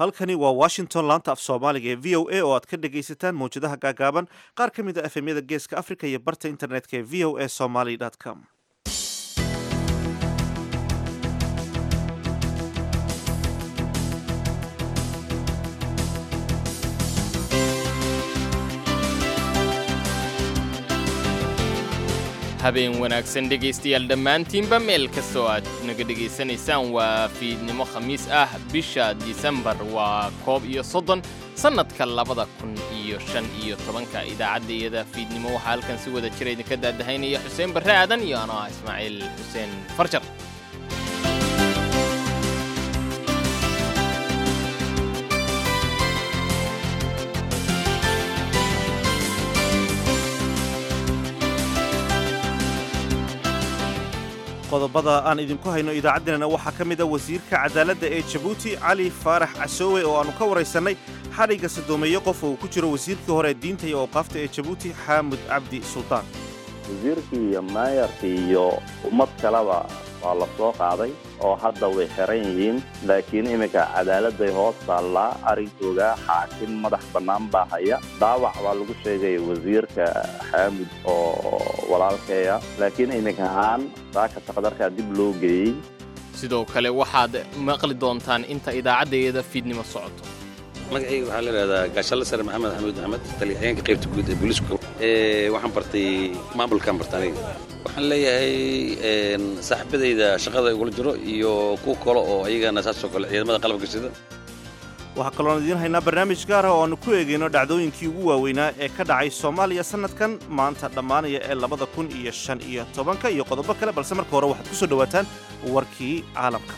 halkani waa washington laanta af soomaaliga ee v o a oo aad ka dhagaysataan mawjadaha gaagaaban qaar ka mid a efemyada geeska africa iyo barta internetka ee v o a somaly com habeen wanaagsan dhegaystayaal dhammaantiinba meel kastoo aad naga dhegaysanaysaan waa fiidnimo khamiis ah bisha disembar waa koob iyo soddon sannadka labada kun iyo shan iyo tobanka idaacadda iyada fiidnimo waxaa halkan si wada jira idinka daadahaynaya xuseen barre aadan iyo anoo ah ismaaciil xuseen farjar qodobada aan idinku hayno idaacaddeenana waxaa ka mid a wasiirka cadaaladda ee jabuuti cali faarax casoowe oo aannu ka waraysannay xadhigga sadoomeeye qof uu ku jiro wasiirkii hore diinta iyo awqaafta ee jabuuti xaamud cabdi sultaan wasiirkii iyo maayarkii iyo ummad kaleba waa la soo qaaday oo hadda way xiran yihiin laakiin iminka cadaaladday hoos taallaa arrinkooga xaakim madax bannaan baa haya daawac baa lagu sheegaya wasiirka xaamud oo walaalkeeya laakiin iminka ahaan saaka taqdarkaa dib loo geeyey sidoo kale waxaad maqli doontaan inta idaacaddeeda fiidnimo socoto magacayga waxaa la idhahdaa gaashalle sare maxamed axmed maxamed taliyaheenka qaybta guud ee booliisku waxaan bartay maamulkaan barta aniga waxaan leeyahay saaxiibadayda shaqada igula jiro iyo kuwa kale oo ayagana saasoo kale ciidamada qalabka sida waxaa kaloon idiin haynaa barnaamij gaar ah oo aannu ku eegayno dhacdooyinkii ugu waaweynaa ee ka dhacay soomaaliya sannadkan maanta dhammaanaya ee labada kun iyo shan iyo tobanka iyo qodobo kale balse marka hore waxaad ku soo dhowaataan warkii caalamka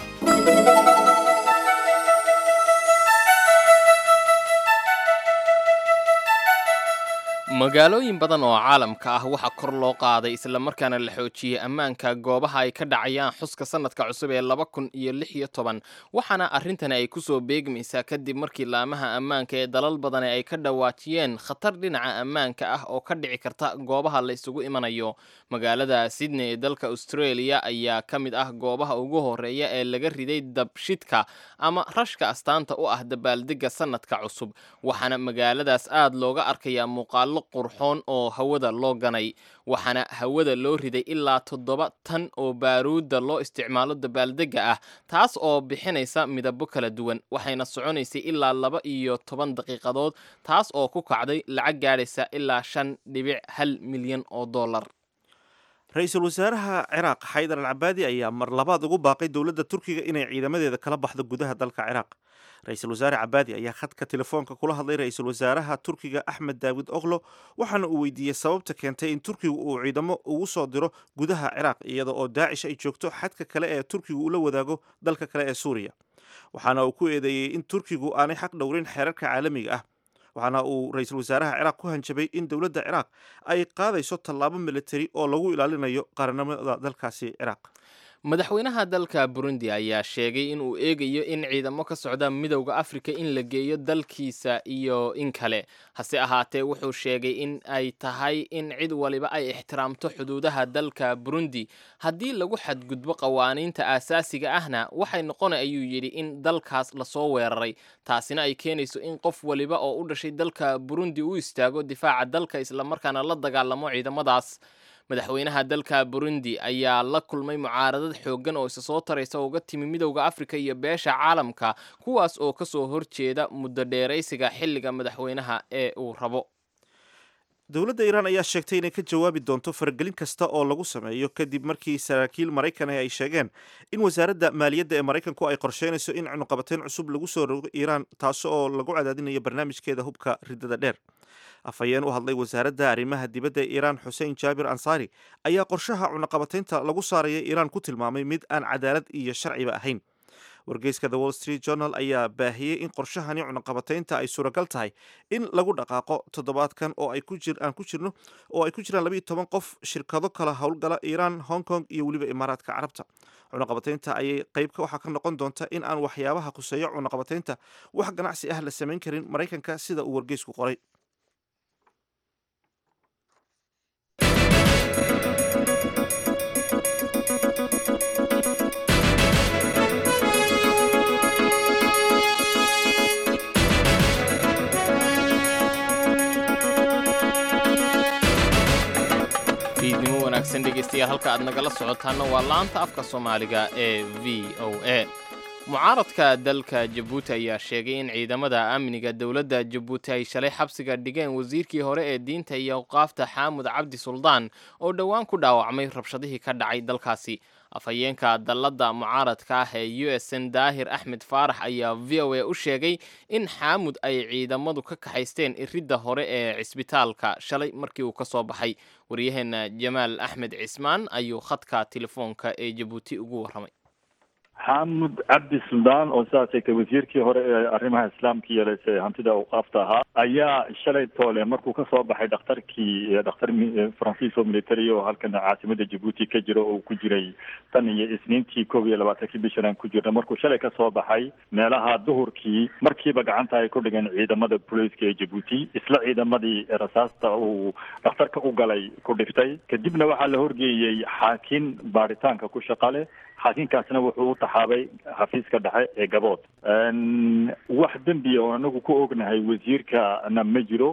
magaalooyin badan oo caalamka ah waxaa kor loo qaaday islamarkaana la xoojiyey ammaanka goobaha ay ka dhacayaan xuska sannadka cusub ee laba kun iyo lix iyo toban waxaana arrintani ay kusoo beegmaysaa kadib markii laamaha ammaanka ee dalal badani ay ka dhawaajiyeen khatar dhinaca ammaanka ah oo ka dhici karta goobaha la isugu imanayo magaalada sydney ee dalka australia ayaa ka mid ah goobaha ugu horeeya ee laga riday dabshidka ama rashka astaanta u ah dabaaldegga sannadka cusub waxaana magaaladaas aad looga arkayaa muuqaalo qurxoon oo hawada loo ganay waxaana hawada loo riday ilaa toddoba tan oo baaruudda loo isticmaalo dabaaldegga ah taas oo bixinaysa midabo kala duwan waxayna soconaysay ilaa laba iyo toban daqiiqadood taas oo ku kacday lacag gaadhaysa ilaa shan dhibic hal milyan oo dollar ra-iisul wasaaraha ciraaq xaydar al cabaadi ayaa mar labaad ugu baaqay dowladda turkiga inay ciidamadeeda kala baxdo gudaha dalka ciraaq ra-iisul wasaare cabaadi ayaa khadka telefoonka kula hadlay ra-iisul wasaaraha turkiga axmed daawid oklo waxaana uu weydiiyey sababta keentay in turkigu uu ciidamo ugu soo diro gudaha ciraaq iyada oo daacish ay joogto xadka kale ee turkigu ula wadaago dalka kale ee suuriya waxaana uu ku eedeeyey in turkigu aanay xaq dhowrin xeerarka caalamiga ah waxaana uu ra-iisul wasaaraha ciraaq ku hanjabay in dowladda ciraaq ay qaadayso tallaabo militari oo lagu ilaalinayo qaranimada dalkaasi ciraaq madaxweynaha dalka burundi ayaa sheegay in uu eegayo in ciidamo ka socda midowda afrika in la geeyo dalkiisa iyo in kale hase ahaatee wuxuu sheegay in ay tahay in cid waliba ay ixtiraamto xuduudaha dalka burundi haddii lagu xadgudbo qawaaniinta aasaasiga ahna waxay noqona ayuu yidhi in dalkaas lasoo weeraray taasina ay keenayso in qof waliba oo u dhashay dalka burundi u istaago difaaca dalka islamarkaana la dagaalamo ciidamadaas madaxweynaha dalka burundi ayaa la kulmay mucaaradad xooggan oo isa soo taraysa uga timi midowda afrika iyo beesha caalamka kuwaas oo ka soo horjeeda muddo dheeraysiga xilliga madaxweynaha ee uu rabo dowladda iiraan ayaa sheegtay inay ka jawaabi doonto faragelin kasta oo lagu sameeyo kadib markii saraakiil maraykan ah ay sheegeen in wasaaradda maaliyadda ee maraykanku ay qorsheynayso in cunuqabateyn cusub lagu soo rogo iiraan taas oo lagu cadaadinayo barnaamijkeeda hubka riddada dheer afhayeen u hadlay wasaaradda arrimaha dibadda ee iiraan xuseen jaabir ansaari ayaa qorshaha cunaqabateynta lagu saaraya iiraan ku tilmaamay mid aan cadaalad iyo sharciba ahayn wargeyska the wall street journal ayaa baahiyey in qorshahani cunaqabateynta ay suuragal tahay in lagu dhaqaaqo toddobaadkan oo ay ku jir aan ku jirno oo ay ku jiraan labayo toban qof shirkado kala howlgala iiraan hong kong iyo weliba imaaraadka carabta cunaqabateynta ayay qeybka waxaa ka noqon doonta in aan waxyaabaha khuseeyo cunaqabateynta wax ganacsi ah la samayn karin maraykanka sida uu wargeysku qoray dhegaystayaal halka aad nagala socotaanna waa laanta afka soomaaliga ee v o a mucaaradka dalka jabuuti ayaa sheegay in ciidamada amniga dowladda jabuuti ay shalay xabsiga dhigeen wasiirkii hore ee diinta iyo awqaafta xaamud cabdi suldaan oo dhowaan ku dhaawacmay rabshadihii ka dhacay dalkaasi afhayeenka dalladda mucaaradka ah ee u s n daahir axmed faarax ayaa v o a u sheegay in xaamud ay ciidamadu ka kaxaysteen iridda hore ee cisbitaalka shalay markii uu ka soo baxay waryaheena jamaal axmed cismaan ayuu khadka telefoonka ee jabuuti ugu warramay xaamud cabdi suldaan oo sidaasay ka wasiirkii hore ee arrimaha islaamka yeelase hantida awqaafta ahaa ayaa shalay toole markuu kasoo baxay dhakhtarkii dhakhtar faransiis oo military oo halkan caasimada jabuuti ka jira oo ku jiray tan iyo isniintii koob iyo labaatankii bishan aan ku jirna markuu shalay kasoo baxay meelaha duhurkii markiiba gacanta ay ku dhigeen ciidamada booliiska ee jabuuti isla ciidamadii rasaasta uu dhakhtarka u galay ku dhiftay kadibna waxaa la horgeeyey xaakin baaritaanka ku shaqale xaakinkaasna wuxuu u taxaabay xafiiska dhexe ee gabood wax dembiya oo anagu ku ognahay wasiirkana ma jiro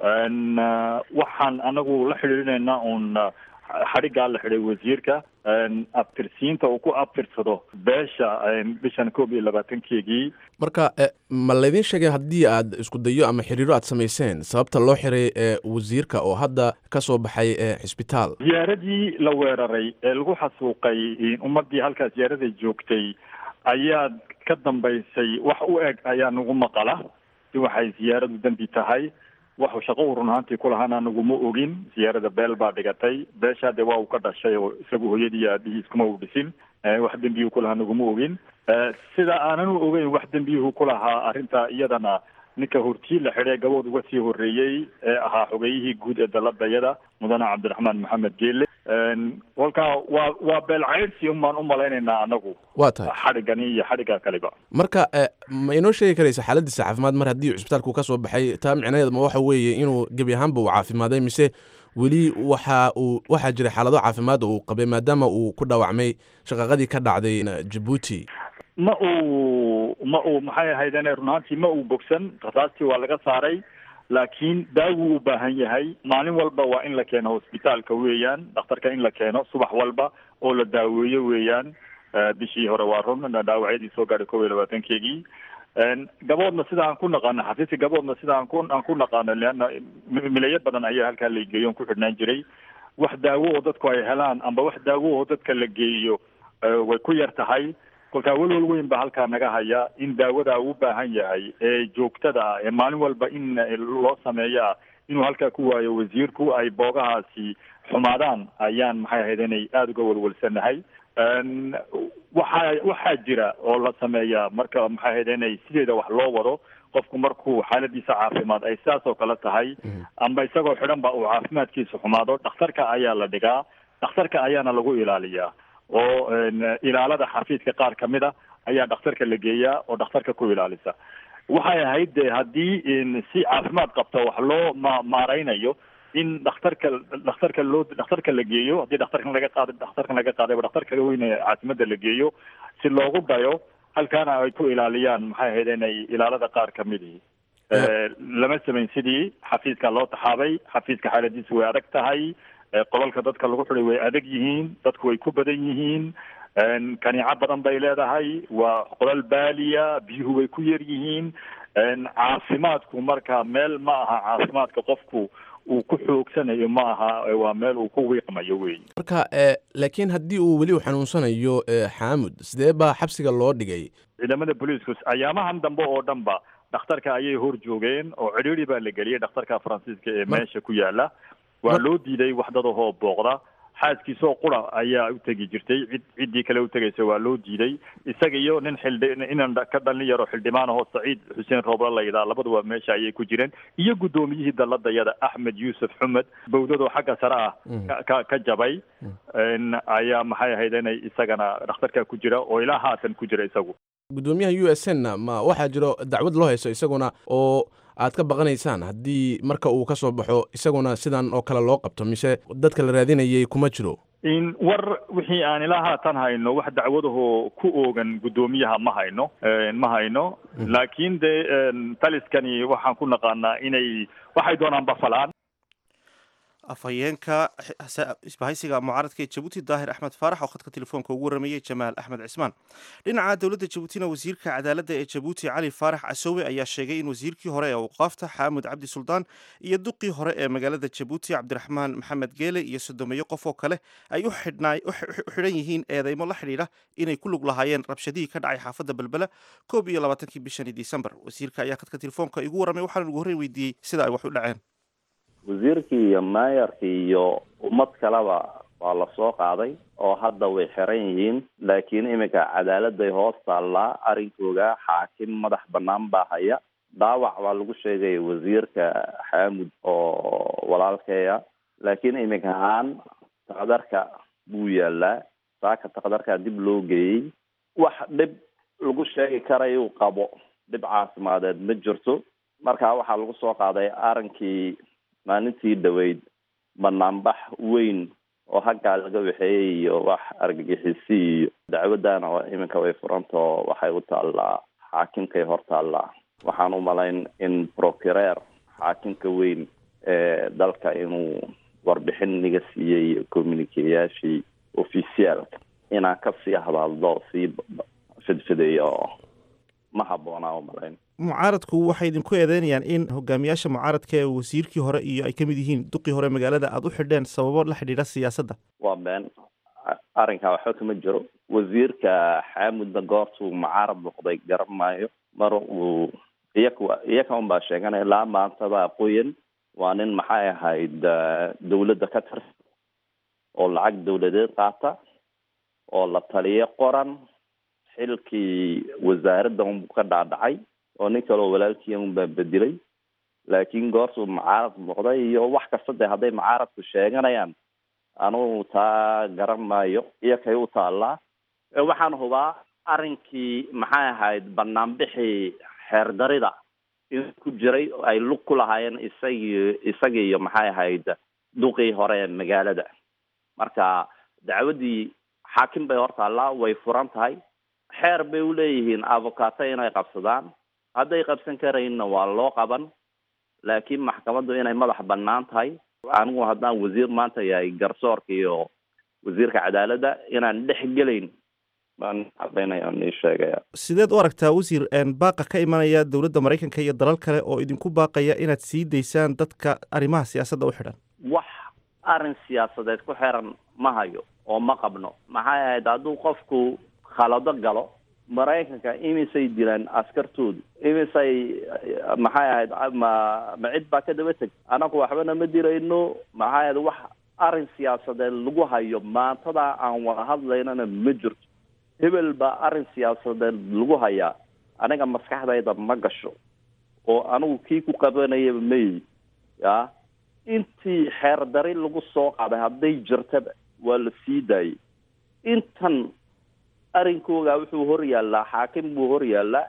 waxaan anagu la xidhiidhinaynaa uun xadhiggaa la xidhay wasiirka abtirsiinta uu ku abtirsado beesha bishan koob iyo labaatankeegii marka ma laydin sheegay haddii aad isku dayo ama xiriiro aad samayseen sababta loo xiray wasiirka oo hadda ka soo baxay xisbitaal ziyaaradii la weeraray ee lagu xasuuqay ummadii halkaa ziyaarada joogtay ayaa ka dambaysay wax u eg ayaa nagu maqala si waxay ziyaaradu dembi tahay waxu shaqo u run ahaantii kulahaana naguma ogin ziyaarada beel baa dhigatay beeshaa dee waa uu ka dhashay oo isagu hooyadii aabihiis kuma u dhisin wax dembiyuhu kulahaa naguma ogin sida aananu ogeyn wax dembiyuhu kulahaa arrinta iyadana ninka hortii la xidhay gabood uga sii horreeyey ee ahaa xogeyihii guud ee daladayada mudane cabdiraxmaan maxamed geele kolkaa waa waa beel caydhsi unbaan u malaynaynaa anagu waa tahay xadhigani iyo xadhigga kaliba marka ma inoo sheegi karaysa xaaladiisa caafimaad mar haddii cisbitaalku ka soo baxay taa micnaheed ma waxa weeye inuu gebi ahaanba uu caafimaaday mise weli waxa uu waxaa jira xaalado caafimaad uu qabay maadaama uu ku dhaawacmay shaqaqadii ka dhacday jabuuti ma uu ma uu maxay ahaydene run ahaantii ma uu bogsan rasaastii waa laga saaray laakiin daawuu u baahan yahay maalin walba waa in la keeno hosbitaalka weeyaan dhakhtarka in la keeno subax walba oo la daaweeyo weeyaan bishii hore waa run dhaawacyadii soo gaadhay kob iyo labaatankeegii gaboodna sida aan ku naqaano xafiiska gaboodna sida aan ku aan ku naqaano leanna milayo badan ayaa halkaa la geeyo on ku xidhnaan jiray wax daawo oo dadku ay helaan amba wax daawo oo dadka la geeyo way ku yar tahay kolkaa welwel weyn ba halkaa naga haya in daawada uu baahan yahay ee joogtada ah ee maalin walba in loo sameeya inuu halkaa ku waayo wasiirku ay boogahaasi xumaadaan ayaan maxay ahayd inay aada uga welwelsanahay waxaa waxaa jira oo la sameeyaa marka maxay ahayd inay sideeda wax loo wado qofku markuu xaaladiisa caafimaad ay sidaas oo kale tahay amba isagoo xidhan ba uu caafimaadkiisa xumaado dhakhtarka ayaa la dhigaa dhakhtarka ayaana lagu ilaaliyaa oo ilaalada xafiiska qaar kamid a ayaa dhakhtarka la geeyaa oo dhakhtarka ku ilaalisa waxay ahayd de haddii si caafimaad qabta wax loo ma maareynayo in dhakhtarka dhakhtarka loo dhakhtarka la geeyo haddii dhakhtarkan laga qaada dhakhtarkan laga qaadayba dhakhtarka weyne caasimada la geeyo si loogu dayo halkaana ay ku ilaaliyaan maxay ahayd inay ilaalada qaar kamidii lama samayn sidii xafiiska loo taxaabay xafiiska xaaladiisa way adag tahay qolalka dadka lagu xiday way adag yihiin dadku way ku badan yihiin kaniico badan bay leedahay waa qolal baaliya biyuhu way ku yar yihiin caafimaadku marka meel ma aha caafimaadka qofku uu ku xoogsanayo ma aha waa meel uu ku wiiqmayo wey marka laakiin haddii uu weli u xanuunsanayo xaamud sidee baa xabsiga loo dhigay ciidamada booliisku ayaamahan dambe oo dhan ba dhakhtarka ayay hor joogeen oo cidhiiri baa la geliyay dhakhtarka faransiiska ee meesha ku yaala waa loo diiday waxdadahoo booqda xaaskiisoo qura ayaa u tegi jirtay cid ciddii kale u tegaysa waa loo diiday isaga iyo nin xildhi inan ka dhalin yaro xildhibaan ahoo saciid xuseen rooble layidhaha labaduba meesha ayay ku jireen iyo guddoomiyihii dalladayada axmed yuusuf xumed bawdadoo xagga sare ah ka ka jabay ayaa maxay ahayd inay isagana dhakhtarka ku jira oo ilaa haatan ku jira isagu guddoomiyaha u s n ma waxaa jiro dacwad loo haysto isaguna oo aad ka baqanaysaan haddii marka uu ka soo baxo isaguna sidan oo kale loo qabto mise dadka la raadinayay kuma jiro in war wixii aan ilaa haatan hayno wax dacwadahoo ku oogan guddoomiyaha ma hayno ma hayno laakiin dee taliskani waxaan ku naqaanaa inay waxay doonaan bafalaan afhayeenka isbahaysiga mucaaradka ee jabuuti daahir axmed faarax oo khadka telefoonka ugu waramayey jamaal axmed cismaan dhinaca dowladda jabuutina wasiirka cadaaladda ee jabuuti cali faarax casowe ayaa sheegay in wasiirkii hore ee awqaafta xaamud cabdi suldaan iyo duqii hore ee magaalada jabuuti cabdiraxmaan maxamed geele iyo sodomeeyo qof oo kale ay u xidhan yihiin eedeymo la xidhiidha inay ku lug lahaayeen rabshadihii ka dhacay xaafadda belbela koob iyo labaatankii bishani disembar wasiirka ayaa khadka telefoonka igu warramay waxaana ugu horreyn weydiiyey sida ay wax u dhaceen wasiirkii iyo maayarkii iyo ummad kaleba waa la soo qaaday oo hadda way xiran yihiin laakiin iminka cadaaladay hoos taallaa arrinkooga xaakim madax banaan baa haya dhaawac baa lagu sheegaya wasiirka xaamud oo walaalkeeya laakiin iminka ahaan taqdarka buu yaalaa saaka taqdarkaa dib loo geeyey wax dhib lagu sheegi karayuu qabo dhib caasimaadeed ma jirto marka waxaa lagu soo qaaday arrinkii maalintii dhaweyd banaanbax weyn oo haggaa laga waxeeyey iyo wax argagixisi iyo dacwadana iminka way furantao waxay u taallaa xaakimkay hor taallaa waxaan u malayn in procureer xaakimka weyn ee dalka inuu warbixin naga siiyey communikeyaashii officiaalka inaan kasii hadaldo sii fidfidayo ma habboonaa u malayn mucaaradku waxay idinku eedeynayaan in hogaamiyaasha mucaaradka ee wasiirkii hore iyo ay ka mid yihiin duqii hore magaalada aada u xidheen sababo la xidhiidha siyaasadda waa been arrinkaa waxba kama jiro wasiirka xaamudna goortuu mucaarad noqday garan maayo mar uu iyaka iyaka un baa sheeganaya ilaa maantada qoyan waa nin maxay ahayd dawladda ka tirsan oo lacag dawladeed qaata oo la taliyo qoran xilkii wasaaradda unbu ka dhaadhacay oo nin kaleo walaalkii un baa bedelay laakiin goortuu mucaarad noqday iyo wax kasta dee hadday mucaaradku sheeganayaan anugu taa garan maayo iyo kay u taallaa waxaan hubaa arrinkii maxay ahayd banaanbixii xeerdarida in ku jiray ay lug ku lahaayeen isagii isagii iyo maxay ahayd duqii hore ee magaalada marka dacwaddii xaakim bay hor taallaa way furan tahay xeer bay uleeyihiin avocato inay qabsadaan hadday qabsan karayinna waa loo qaban laakiin maxkamaddu inay madax banaan tahay anigu haddaan wasiir maanta yahay garsoorka iyo wasiirka cadaaladda inaan dhex gelayn baan cadaynaya nii sheegaya sideed u aragtaa wasiir baaqa ka imanaya dowladda maraykanka iyo dalal kale oo idinku baaqaya inaad sii daysaan dadka arrimaha siyaasadda u xidhan wax arrin siyaasadeed ku xiran ma hayo oo ma qabno maxay ahayd hadduu qofku khalado galo maraykanka imisay dilaan askartoodu imisay maxay ahayd ma ma cid baa ka daba teg anagu waxbana ma dirayno maxay ahayd wax arrin siyaasadeed lagu hayo maantada aan wada hadlaynana ma jirto hebel baa arrin siyaasadeed lagu hayaa aniga maskaxdayda ma gasho oo anigu kii ku qabanayaba mayi ya intii xeerdari lagu soo qaaday hadday jirtaba waa la sii daayay intan arrinkooga wuxuu hor yaallaa xaakim buu hor yaallaa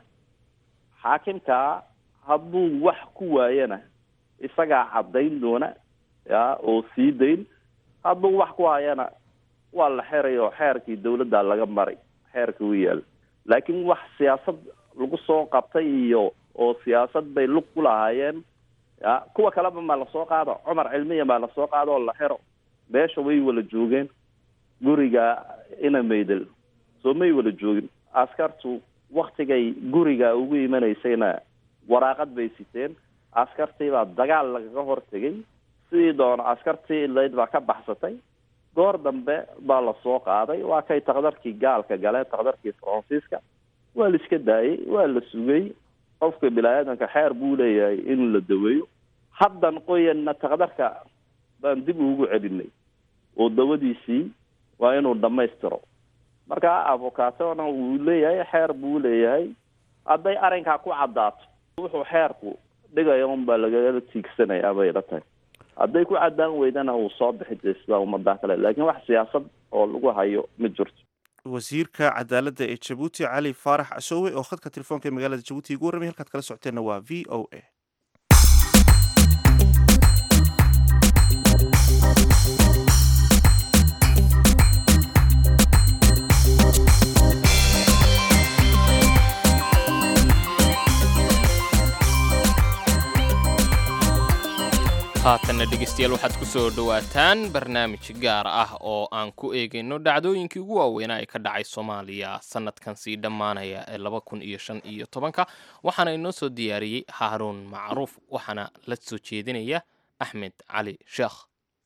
xaakimkaa hadduu wax ku waayana isagaa caddayn doona ya oo sii dayn hadduu wax ku hayana waa la xeray oo xeerkii dawladda laga maray xeerka u yaalla laakiin wax siyaasad lagu soo qabtay iyo oo siyaasad bay lug ku lahaayeen ya kuwa kaleba maa lasoo qaado cumar cilmiya maa lasoo qaado oo la xero meesha way wala joogeen guriga ina maydel soo may wala joogin askartu waktigay guriga ugu imanaysayna waraaqad bay siteen askartii baa dagaal lagaga hortegay sidii doono askartii ilayd baa ka baxsatay goor dambe baa lasoo qaaday waa kay takdarkii gaalka galeen takdarkii faransiiska waa la iska daayay waa la sugay qofka bilaadanka xeer buu leeyahay in la daweeyo haddan qoyanna takdarka baan dib ugu celinay oo dawadiisii waa inuu dhamaystiro marka avocatona wuu leeyahay xeer buu leeyahay hadday arrinkaa ku caddaato wuxuu xeerku dhigaya unbaa lagala tiigsanaya bay la tahay hadday ku caddaan weydana uu soo bixi de sida ummadaa kale laakiin wax siyaasad oo lagu hayo ma jirto wasiirka cadaaladda ee jabuuti cali faarax casoowe oo khadka telefoonka ee magaalada jabuuti igu warramay halkaad kala socoteenna waa v o a haatanna dhegeystayaal waxaad ku soo dhowaataan barnaamij gaar ah oo aan ku eegayno dhacdooyinkii ugu waaweynaa ee ka dhacay soomaaliya sanadkan sii dhammaanaya ee laba kun iyo shan iyo tobanka waxaana inoo soo diyaariyey haaruun macruuf waxaana la soo jeedinaya axmed cali sheekh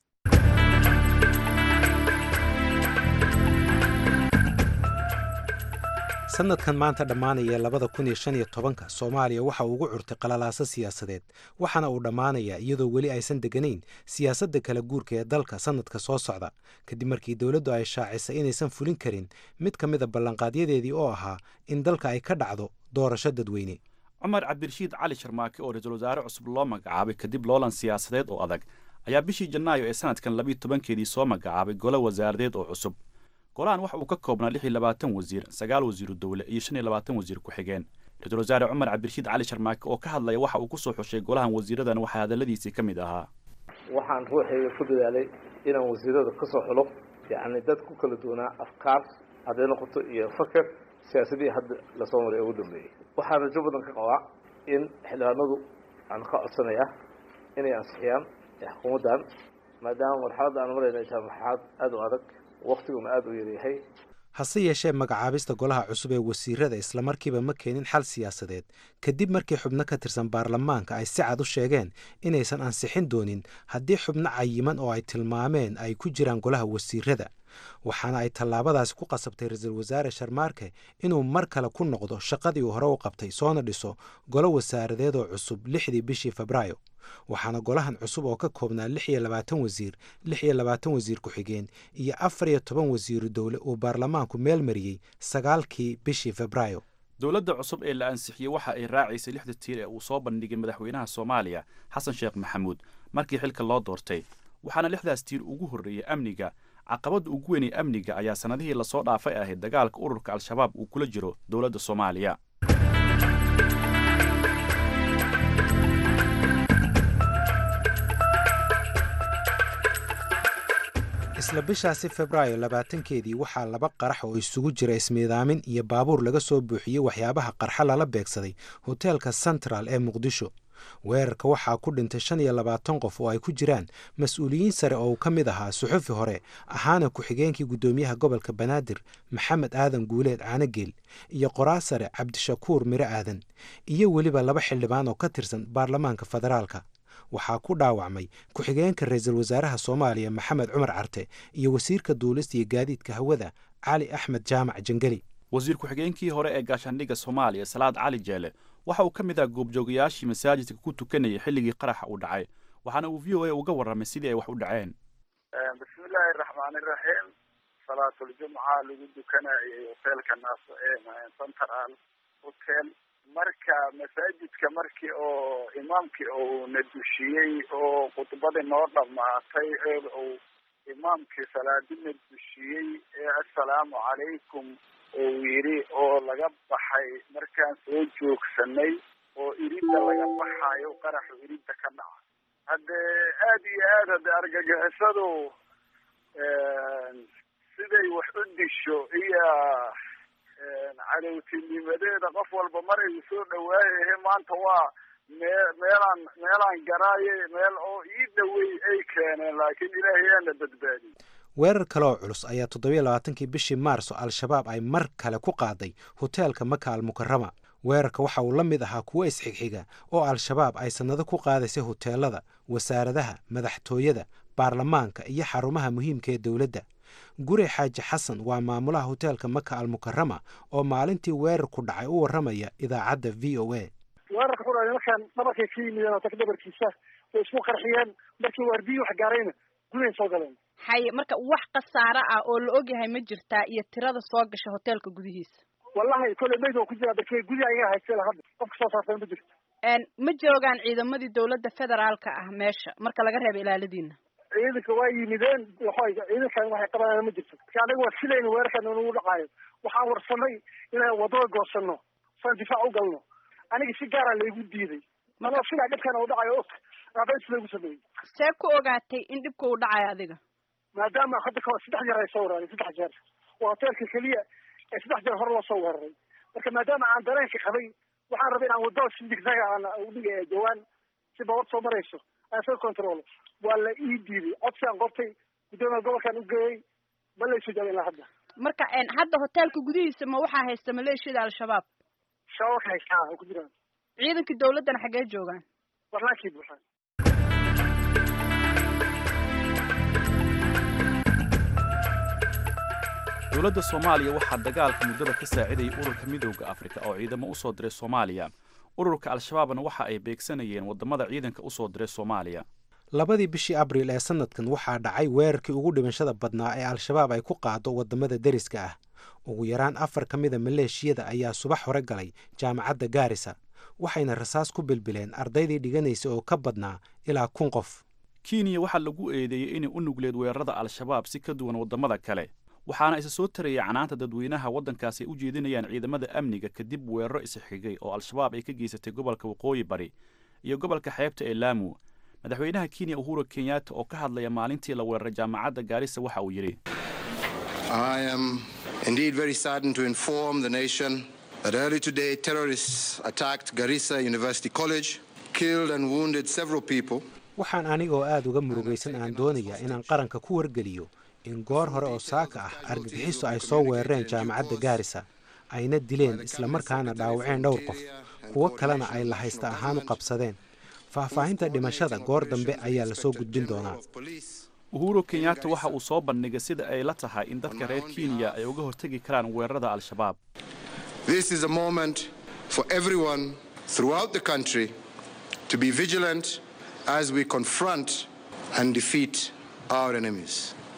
sanadkan maanta dhammaanaya labada kun iyo shan iyo tobanka soomaaliya waxa uu ugu curtay qalalaaso siyaasadeed waxaana uu dhammaanayaa iyadoo weli aysan deganayn siyaasadda kala guurka ee dalka sanadka soo socda kadib markii dowladdu ay shaacisay inaysan fulin karin mid ka mida ballanqaadyadeedii oo ahaa in dalka ay ka dhacdo doorasho dadweyne cumar cabdirashiid cali sharmaake oo ra-iisul wasaare cusub loo magacaabay kadib loolan siyaasadeed oo adag ayaa bishii janaayo ee sanadkan labiiyo tobankeedii soo magacaabay golo wasaaradeed oo cusub golahan waxa uu ka koobnaa lix iyo labaatan wasiir sagaal wasiiru dowle iyo shan iyo labaatan wasiir ku-xigeen ra-iisul wasaare cumar cabdirashiid cali sharmaake oo ka hadlaya waxa uu ku soo xushay golahan wasiiradan waxaa hadalladiisii ka mid ahaa waxaan ruuxayga ku dadaalay inaan wasiirada ka soo xulo yacni dad ku kala duwanaa afkaar hadday noqoto iyo faker siyaasadihii hadda lasoo maray ugu dambeeyey waxaan rajo badan ka qabaa in xildhibaanadu aan ka codsanaya inay ansixiyaan xukuumaddan maadaama marxaladda aan marayna ay tahay marxalad aada u adag waktiguna aada u yaryahay hase yeeshee magacaabista golaha cusub ee wasiirada islamarkiiba ma keenin xal siyaasadeed kadib markii xubno ka tirsan baarlamaanka ay si cad u sheegeen inaysan ansixin doonin haddii xubno cayiman oo ay tilmaameen ay ku jiraan golaha wasiirada waxaana ay tallaabadaasi ku qasabtay ra-iisul wasaare sharmaarke inuu mar kale ku noqdo shaqadii uu hore u qabtay soona dhiso golo wasaaradeed oo cusub lixdii bishii febraayo waxaana golahan cusub oo ka koobnaa lix iyo labaatan wasiir lix iyo labaatan wasiir ku-xigeen iyo afar iyo toban wasiiru dowle uu baarlamaanku meel mariyey sagaalkii bishii febraayo dowladda cusub ee la ansixiyey waxa ay raacaysay lixda tiir ee uu soo bandhigay madaxweynaha soomaaliya xasan sheekh maxamuud markii xilka loo doortay waxaana lixdaas tiir ugu horreeyey amniga caqabadda ugu weynay amniga ayaa sannadihii lasoo dhaafay ahayd dagaalka ururka al-shabaab uu kula jiro dowladda soomaaliya isla bishaasi febraayo labaatankeedii waxaa laba qarax oo isugu jira ismiidaamin iyo baabuur laga soo buuxiyey waxyaabaha qarxa lala beegsaday hoteelka central ee muqdisho weerarka waxaa ku dhintay shan iyo labaatan qof oo ay ku jiraan mas-uuliyiin sare oo uu ka mid ahaa suxufi hore ahaana ku-xigeenkii guddoomiyaha gobolka banaadir maxamed aadan guuleed caanageel iyo qoraa sare cabdishakuur miro aadan iyo weliba laba xildhibaan oo ka tirsan baarlamaanka federaalka waxaa ku dhaawacmay ku-xigeenka ra-iisul wasaaraha soomaaliya maxamed cumar carte iyo wasiirka duulista iyo gaadiidka hawada cali axmed jaamac jangeli wasiir ku-xigeenkii hore ee gaashaandhigga soomaaliya salaad cali jeele waxa uu ka mid ah goobjoogayaashii masaajidka ku tukanayay xilligii qaraxa uu dhacay waxaana uu v o a uga warramay sidii ay wax u dhaceen bismillaahi raxmaani raxiim salaatuljumca lagu dukanayay hoteelka naas central hotel marka masaajidka markii oo imaamkii uu na dushiyey oo khudbadii noo dhammaatay ee uu imaamkii salaadina dushiyey ee assalaamu calaykum uu yidhi oo laga baxay markaan soo joogsanay oo iridda laga baxayo qaraxu iridda ka dhaca haddee aada iyo aad hadde argagixisadu siday wax u disho iyo cadowtinimadeeda qof walba mar ay soo dhawaayahe maanta waa mee meelaan meelaan garaaye meel oo ii dhawey ay keeneen laakiin ilaahay aana badbaadiyey weerar kale oo culus ayaa toddobiyo labaatankii bishii maarso al-shabaab ay mar kale ku qaaday hoteelka maka almukarama weerarka waxa uu la mid ahaa kuwo isxigxiga oo al-shabaab ay sannado ku qaadaysay hoteelada wasaaradaha madaxtooyada baarlamaanka iyo xarumaha muhiimka ee dowladda gure xaaji xasan waa maamulaha hoteelka maka almukarama oo maalintii weerarku dhacay u warramaya idaacadda v o a weerarka ku dhacay markaan dhabarkay ka yimideen hotelka dhabarkiisa way isku qarxiyeen markii waardiyi wax gaarayna gudahay soo galeen haye marka wax khasaare ah oo la ogyahay ma jirtaa iyo tirada soo gasha hoteelka gudihiisa wallahi kolley mayd oo ku jira darkey gudi ayaga haystay hadda qofka soo saartay ma jirto ma joogaan ciidamadii dowladda federaalka ah meesha marka laga reebo ilaaladiina ciidanka waa yimideen waxay ciidankan waxay qabanayaan ma jirto marka anaga waa filayna weerarkan inagu dhacaayo waxaan warsanay inaan wadada goosano saan difaac u galno aniga si gaara laygu diiday manoo filaa dhibkan u dhacayo og aabeen si laygu sameeyey see ku ogaatay in dhibka uu dhacayo adiga maadaama hadda kahor saddex jeer ay soo weeraray saddex jeer waa hoteelka keliya ee saddex jeer hore loo soo weeraray marka maadaama aan dareenka qabay waxaan rabay inaan wadada si digsaga aan udhiga jawaan si bawad soo marayso aan iska controlo waa la ii diiday codsiaan qortay guddoomiya gobolkaan ugeeyey ma laysu jaabin ilaa hadda marka hadda hoteelka gudihiisa ma waxaa haysta maleeshiyada al-shabaab shabaab ka haystaa ku jiraan ciidankii dawladdana xaggee joogaan barnaakii buuxaan dowladda soomaaliya waxaa dagaalka muddada ka saacidayay ururka midowda afrika oo ciidamo u soo diray soomaaliya ururka al-shabaabna waxa ay beegsanayeen waddamada ciidanka u soo diray soomaaliya labadii bishii abriil ee sanadkan waxaa dhacay weerarkii ugu dhimashada badnaa ee al-shabaab ay ku qaado waddamada deriska ah ugu yaraan afar ka mida maleeshiyada ayaa subax hore galay jaamacadda gaarisa waxayna rasaas ku bilbileen ardaydii dhiganaysa oo ka badnaa ilaa kun qof kenya waxaa lagu eedeeyey inay u nugleed weerarada al-shabaab si ka duwan waddamada kale waxaana isa soo tarayay canaanta dadweynaha waddankaasi ay u jeedinayaan ciidamada amniga kadib weeraro isxigay oo al-shabaab ay ka geysatay gobolka waqooyi bari iyo gobolka xeebta ee laamu madaxweynaha kenya uhuru kenyatta oo ka hadlaya maalintii la weeraray jaamacadda gaarisa waxa uu yidhi I am indeed very saddened to inform the nation that early today terrorists attacked Garissa University College, killed and wounded several people. waxaan anigoo aada uga murugaysan aan doonayaa inaan qaranka ku wargeliyo in goor hore oo saaka ah argagixiso ay soo weerareen jaamacadda gaarisa ayna dileen islamarkaana dhaawaceen dhowr qof kuwo kalena ay lahaysta ahaan u qabsadeen faahfaahinta dhimashada goor dambe ayaa lasoo gudbin doonaa uhuru kenyatta waxa uu soo bandhigay sida ay la tahay in dadka reer kenya ay uga hortegi karaan weerarada al-shabaab This is a moment for everyone throughout the country to be vigilant as we confront and defeat our enemies.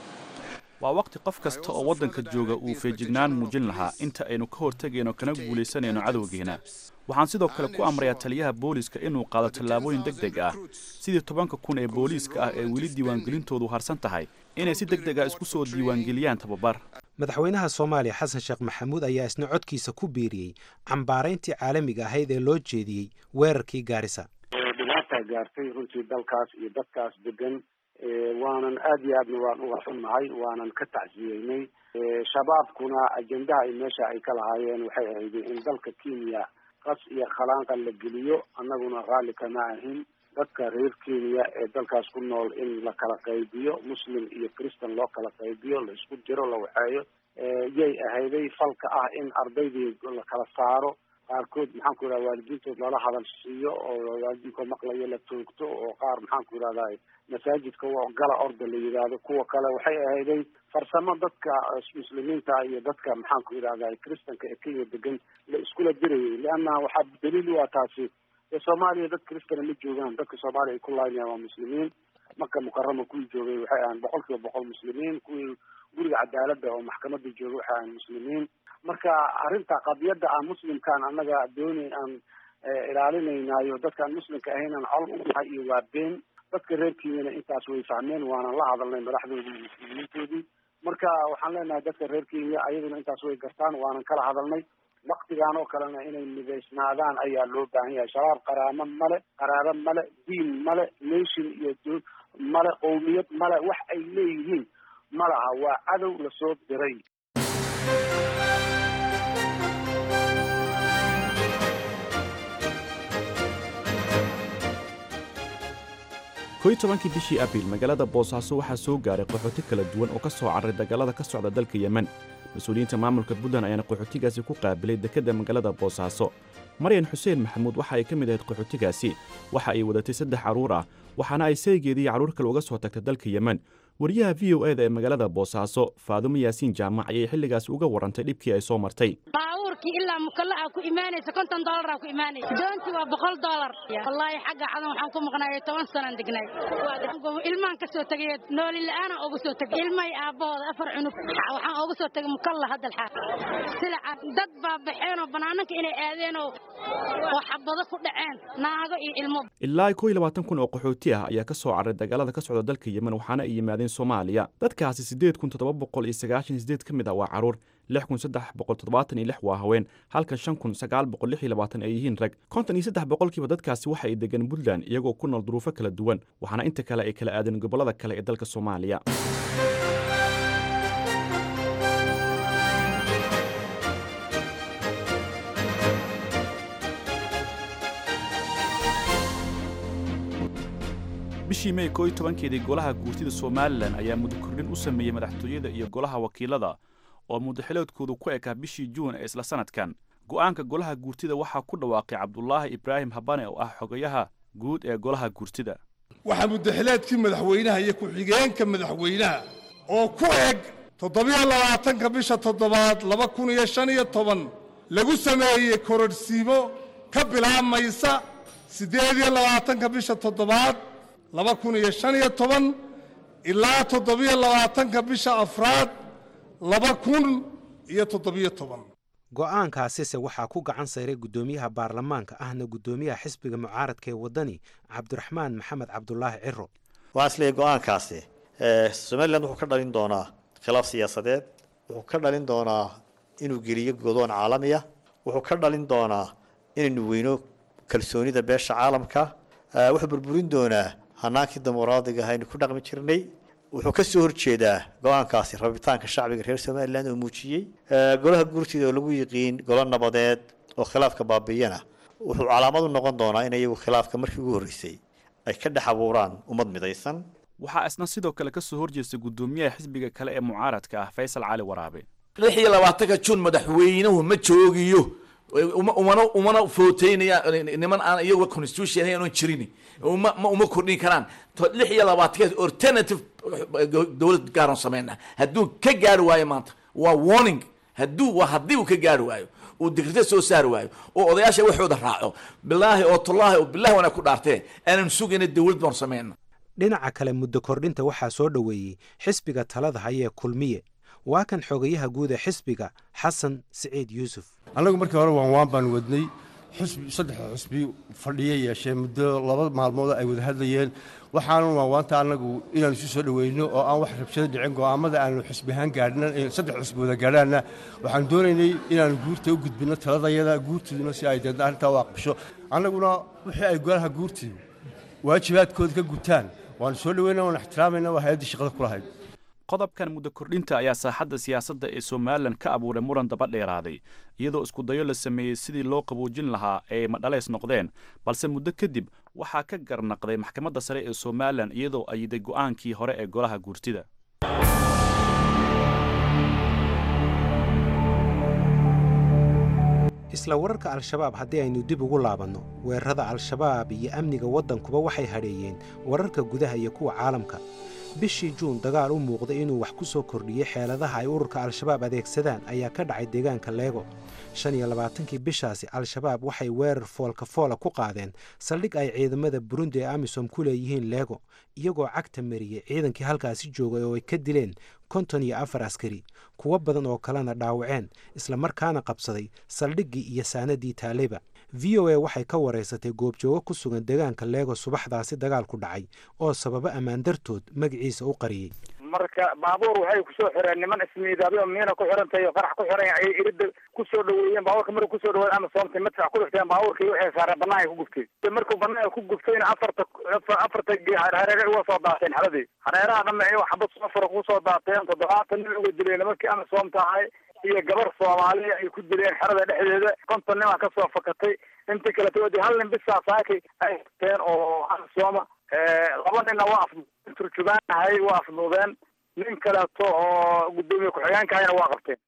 waa waqti qof kasta oo waddanka jooga uu feejignaan muujin lahaa inta aynu ka hortegayno kana guulaysanayno cadowgeena waxaan sidoo kale ku amrayaa taliyaha booliiska inuu qaado tallaabooyin deg deg ah sidii tobanka kun ee booliiska ah ee weli diiwaangelintoodu harsan tahay inay si deg deg ah isku soo diiwaangeliyaan tababar madaxweynaha soomaaliya xasan sheekh maxamuud ayaa isna codkiisa ku biiriyey cambaarayntii caalamiga ahayd ee loo jeediyey weerarkii gaarisa dhibaata gaartay runtii dalkaas iyo dadkaas degan waanan aad iyo aadna waan uga xunnahay waanan ka tacsiyeynay shabaabkuna ajendaha ay meesha ay ka lahaayeen waxay ahayd in dalka kenya qas iyo khalaanqa la geliyo annaguna raalli kama ahin dadka reer kenya ee dalkaas ku nool in la kala qaybiyo muslim iyo christan loo kala qaybiyo la isku jiro la waxeeyo yay ahayday falka ah in ardaydii la kala saaro qaarkood maxaan ku yidhahda waalidiintood lala hadal siiyo oo waalidiinkood maqlayo la toogto oo qaar maxaan ku yidhahda masaajidka gala orda la yidhaahdo kuwa kale waxay ahayday farsamo dadka muslimiinta iyo dadka maxaan ku yidhahda kristanka ee kenya degan la iskula dirayay leanna waxaa daliil u ah taasi ee soomaaliya dad kristana ma joogaan dadka soomaaliya ay ku laaynayan waa muslimiin maka mukarama kuwii joogay waxay ahaan boqol kiiba boqol muslimiin kuwii guriga cadaaladda oo maxkamada joogay waxay ahaan muslimiin marka arrinta qadiyadda aan muslimkaan annaga doonay aan ilaalinaynayo dadkaan muslimka ahayn aan col u nahay iyo waa been dadka reer kenyana intaas way fahmeen waanan la hadalnay madaxdoodii iyo muslimiintoodii marka waxaan leenahay dadka reer kenya ayaduna intaas way gartaan waanan kala hadalnay waktigaan oo kalena inay midaysnaadaan ayaa loo baahan yahay shabaab qaraamo male qaraabo male diin male nation iyo male qowmiyad male wax ay leeyihiin ma laha waa cadow lasoo diray koy tobankii bishii abriil magaalada boosaaso waxaa soo gaaray qaxooti kala duwan oo ka soo carray dagaalada ka socda dalka yemen mas-uuliyiinta maamulka puntland ayaana qaxootigaasi ku qaabilay dekedda magaalada boosaaso maryan xuseen maxamuud waxa ay ka mid ahayd qaxootigaasi waxa ay wadatay saddex carruur ah waxaana ay saygeedii carruur kale uga soo tagtay dalka yemen wariyaha v o eda ee magaalada boosaaso faadumo yaasiin jaamac ayay xilligaasi uga warrantay dhibkii ay soo martay baabuurkii ilaa mukallaa ku imaanaysa konton doolara ku imaanaysa doontii waa boqol doolar wallaahi xagga cadan waxaan ku maqnaayay toban sanaan degnay ilmaan ka soo tegay nooli la'aana uga soo tegay ilmahay aabbahooda afar cunug waxaan uga soo tegay mukalla hadda alxaaq silaca dad baa baxeenoo banaananka inay aadeenoo oo xabado ku dhaceen naago iyo ilmo ilaa kow iyo labaatan kun oo qaxooti ah ayaa ka soo carray dagaalada ka socda dalka yemen waxaana ay yimaadeen soomaaliya dadkaasi siddeed kun toddoba boqol iyo sagaashan iyo sideed ka mid ah waa carruur lix kun saddex boqol toddobaatan iyo lix waa haween halka shan kun sagaal boqol lix iyo labaatan ay yihiin rag konton iyo saddex boqolkiiba dadkaasi waxa ay degan puntland iyagoo ku nool duruufo kala duwan waxaana inta kale ay kala aadeen gobollada kale ee dalka soomaaliya bishii mey koo iyo tobankeedii golaha guurtida somalilan ayaa muddo kordhin u sameeyey madaxtooyada iyo golaha wakiilada oo muddaxiloodkoodu ku ekaa bishii juun ee isla sanadkan go'aanka golaha guurtida waxaa ku dhawaaqay cabdulaahi ibraahim habane oo ah xogayaha guud ee golaha guurtida waxaa muddaxileedkii madaxweynaha iyo ku-xigeenka madaxweynaha oo ku eg toddobiyo labaatanka bisha toddobaad laba kun iyo shan iyo toban lagu sameeyey kororhsiimo ka bilaabmaysa siddeed iyo labaatanka bisha toddobaad laba kun iyo shan iyo toban ilaa toddobiyo labaatanka bisha afraad laba kun iyo toddobiyo toban go'aankaasise waxaa ku gacan sayray guddoomiyaha baarlamaanka ahna guddoomiyaha xisbiga mucaaradka ee waddani cabdiraxmaan maxamed cabdulaahi ciro waxaan isleeyahy go'aankaasi somalilan wuxuu ka dhalin doonaa khilaaf siyaasadeed wuxuu ka dhalin doonaa inuu geliyo godoon caalamiya wuxuu ka dhalin doonaa inaynu weyno kalsoonida beesha caalamka wuxuu burburin doonaa hanaankii dimuqraadiga aynu ku dhaqmi jirnay wuxuu ka soo horjeedaa go-aankaasi rabitaanka shacbiga reer somalilan oo muujiyey golaha guurtida oo lagu yiqiin golo nabadeed oo khilaafka baabiiyana wuxuu calaamad u noqon doonaa in iyagu khilaafka markii ugu horreysay ay ka dhex abuuraan ummad midaysan waxaa isna sidoo kale ka soo horjeestay guddoomiyaha xisbiga kale ee mucaaradka ah faysal cali waraabe lix iyo labaatanka juun madaxweynuhu ma joogiyo umana umana footeynaya niman aan iyagu constitution aanu jirin uma ma uma kordhin karaan lix iyo labaatankeed alternative dowlad gaaran sameynaa hadduu ka gaari waayo maanta waa warning hadduu waa haddii uu ka gaari waayo uu dikrito soo saari waayo oo odayaasha waxooda raaco bilaahi oo tullaahi oo bilahi wana ku dhaartee aanan sugayna dowlad baan sameyna dhinaca kale muddo kordhinta waxaa soo dhoweeyey xisbiga talada hayee kulmiye waa kan xogayaha guud ee xisbiga xasan siciid yuusuf annagu markii hore waan waan baan wadnay xusbi saddexda xusbi fadhiya yeeshee muddo laba maalmood ay wada hadlayeen waxaanu waanwaanta annagu inaanu isu soo dhoweyno oo aan wax rabshado dhicin go'aamada aanu xusbi ahaan gaadhina saddex xusbi wada gaadhaanna waxaan doonaynay inaanu guurta u gudbinno taladayada guurtiduna si ay deedna arrintaa u aqbasho annaguna wixii ay golaha guurtidu waajibaadkooda ka gutaan waanu soo dhoweyna waan ixtiraamayna waa hay-addii shaqada ku lahayd qodobkan muddo kordhinta ayaa saaxadda siyaasadda ee somalilan ka abuuray muran daba dheeraaday iyadoo iskudayo la sameeyey sidii loo qaboojin lahaa ee madhaleys noqdeen balse muddo kadib waxaa ka garnaqday maxkamadda sare ee somalilan iyadoo ayiday go'aankii hore ee golaha guurtida isla wararka al-shabaab haddii aynu dib ugu laabanno weerarada al-shabaab iyo amniga waddankuba waxay hadheeyeen wararka gudaha iyo kuwa caalamka bishii juun dagaal u muuqday inuu wax ku soo kordhiyey xeeladaha ay ururka al-shabaab adeegsadaan ayaa ka dhacay deegaanka leego shan iyo labaatankii bishaasi al-shabaab waxay weerar foolka foola ku qaadeen saldhig ay ciidamada burundi ee amisom ku leeyihiin leego iyagoo cagta mariyey ciidankii halkaasi joogay oo ay ka dileen konton iyo afar askari kuwo badan oo kalena dhaawaceen islamarkaana qabsaday saldhiggii iyo saanadii taaleba v o a waxay ka waraysatay goobjoogo ku sugan deegaanka leego subaxdaasi dagaalku dhacay oo sababo ammaan dartood magaciisa u qariyey marka baabuur waxay kusoo xireen niman ismiidaabyo miina ku xirantahay oo qarax ku xiran ayay irida kusoo dhaweeyeen baabuurka markuu kusoo dhaweey ama soomtay madfac ku dhifteen baabuurkii waxay saareen banaanka ku guftay markuu banaanka ku guftayna afarta afarta hareere uga soo daateen xaladii hareeraha dhame ay xabad safar kusoo daateen toddobaatan nin uga dileen nimankii ama soomtahay iyo gabar soomaaliya ay ku dileen xerada dhexdeeda konton nin aa kasoo fakatay intii kaleta wadi hal nin bisaa saakay ay teen oo sooma laba ninna waa af turjubaanahay waa afduudeen nin kaleeto oo guddoomiye ku-xigeenkahayna waa qabteen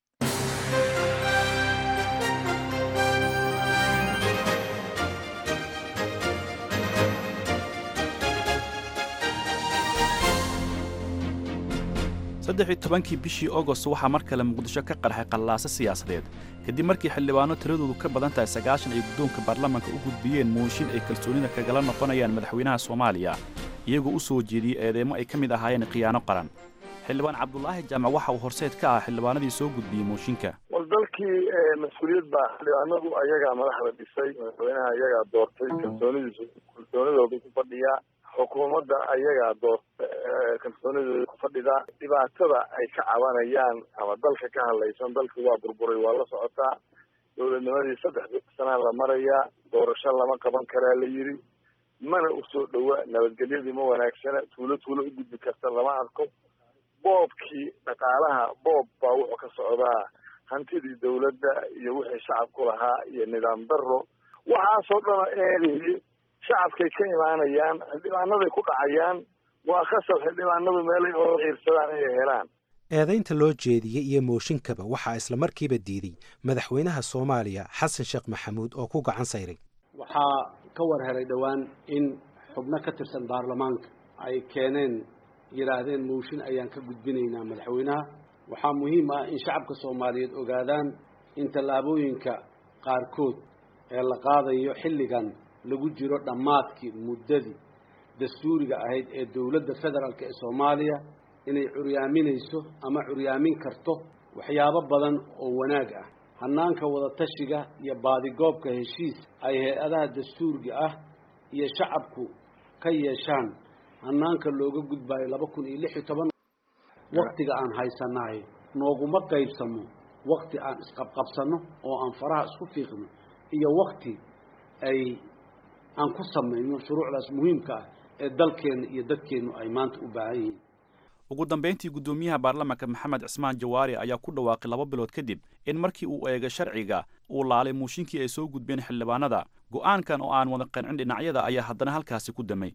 saddex iyo tobankii bishii agost waxaa mar kale muqdisho ka qarxay qallaaso siyaasadeed kadib markii xildhibaano tiradoodu ka badan tahay sagaashan ay guddoonka baarlamaanka u gudbiyeen mooshin ay kalsoonida kagala noqonayaan madaxweynaha soomaaliya iyagoo u soo jeediyey eedeymo ay ka mid ahaayeen khiyaano qaran xildhibaan cabdulaahi jaamac waxa uu horseed ka ah xildhibaanadii soo gudbiyey mooshinka war dalkii mas-uuliyad baa xildhibaanadu ayagaa madaxda dhisay madaxweynaha ayagaa doortay kalsoonidiisu kalsoonidoodu ku fadhiyaa xukuumadda ayagaa doorta kalsoonidooda ku fadhidaa dhibaatada ay ka cabanayaan ama dalka ka hadlaysan dalkii waa burburay waa la socotaa dowladnimadii saddex sanaa la marayaa doorasho lama qaban karaa la yidhi mana usoo dhowa nabadgelyadii ma wanaagsana tuulo tuulo u gudbi karta lama arko boobkii dhaqaalaha boob baa wuxuu ka socdaa hantidii dawladda iyo wixii shacabku lahaa iyo nidaam daro waxaasoo dhana eedihii shacabkay ka imaanayaan xildhibaanaday ku dhacayaan waa khasab xildhibaanadu meelay oo ciirsadaan inay helaan eedaynta loo jeediyey iyo mooshinkaba waxaa isla markiiba diiday madaxweynaha soomaaliya xasan sheekh maxamuud oo ku gacan sayray waxaa ka war helay dhowaan in xubno ka tirsan baarlamaanka ay keeneen yidhaahdeen mooshin ayaan ka gudbinaynaa madaxweynaha waxaa muhiim ah in shacabka soomaaliyeed ogaadaan in tallaabooyinka qaarkood ee la qaadayo xilligan lagu jiro dhammaadkii muddadii dastuuriga ahayd ee dowladda federaalk ee soomaaliya inay curyaaminayso ama curyaamin karto waxyaabo badan oo wanaag ah hanaanka wadatashiga iyo baadigoobka heshiis ay hay-adaha dastuuriga ah iyo shacabku ka yeeshaan hanaanka looga gudbaayo laba kun iyo lix iyo toban waktiga aan haysanahay nooguma qaybsamo wakti aan isqabqabsano oo aan faraha isku fiiqno iyo wakti ay aan ku samayno shuruucdaas muhiimka ah ee dalkeenna iyo dadkeennu ay maanta u baahan yihiin ugu dambayntii guddoomiyaha baarlamaanka maxamed cismaan jawaari ayaa ku dhawaaqay laba bilood kadib in markii uu eegay sharciga uu laalay muushinkii ay soo gudbeen xildhibaanada go'aankan oo aan wada qancin dhinacyada ayaa haddana halkaasi ku damay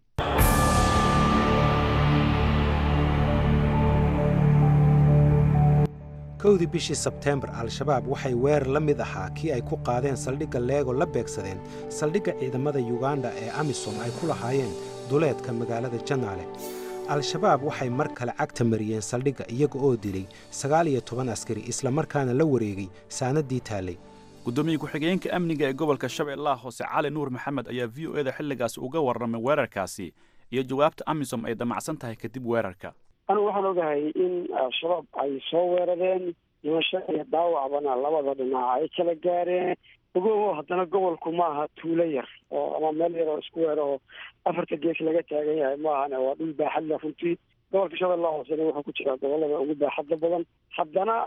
kowdii bishii sebteembar al-shabaab waxay weerar la mid ahaa kii ay ku qaadeen saldhigga leego la beegsadeen saldhigga ciidamada yuganda ee amisom ay ku lahaayeen duleedka magaalada janaale al-shabaab waxay mar kale cagta mariyeen saldhigga iyaga oo dilay sagaal iyo toban askari islamarkaana la wareegay saanadii taallay guddoomiye ku-xigeenka amniga ee gobolka shabeellaha hoose cali nuur maxamed ayaa v o eda xilligaasi uga warramay weerarkaasi iyo jawaabta amisom ay damacsan tahay kadib weerarka anigu waxaan ogahay in al-shabaab ay soo weerareen dhimasho iyo dhaawacbana labada dhinac ay kala gaareen ogoho haddana gobolku maaha tuulo yar oo ama meel yar oo isku weer oo afarta gees laga taagan yahay maahane waa dhul baaxad leh runtii gobolka shabeellaha hoosena wuxuu ku jiraa gobolada ugu baaxadda badan haddana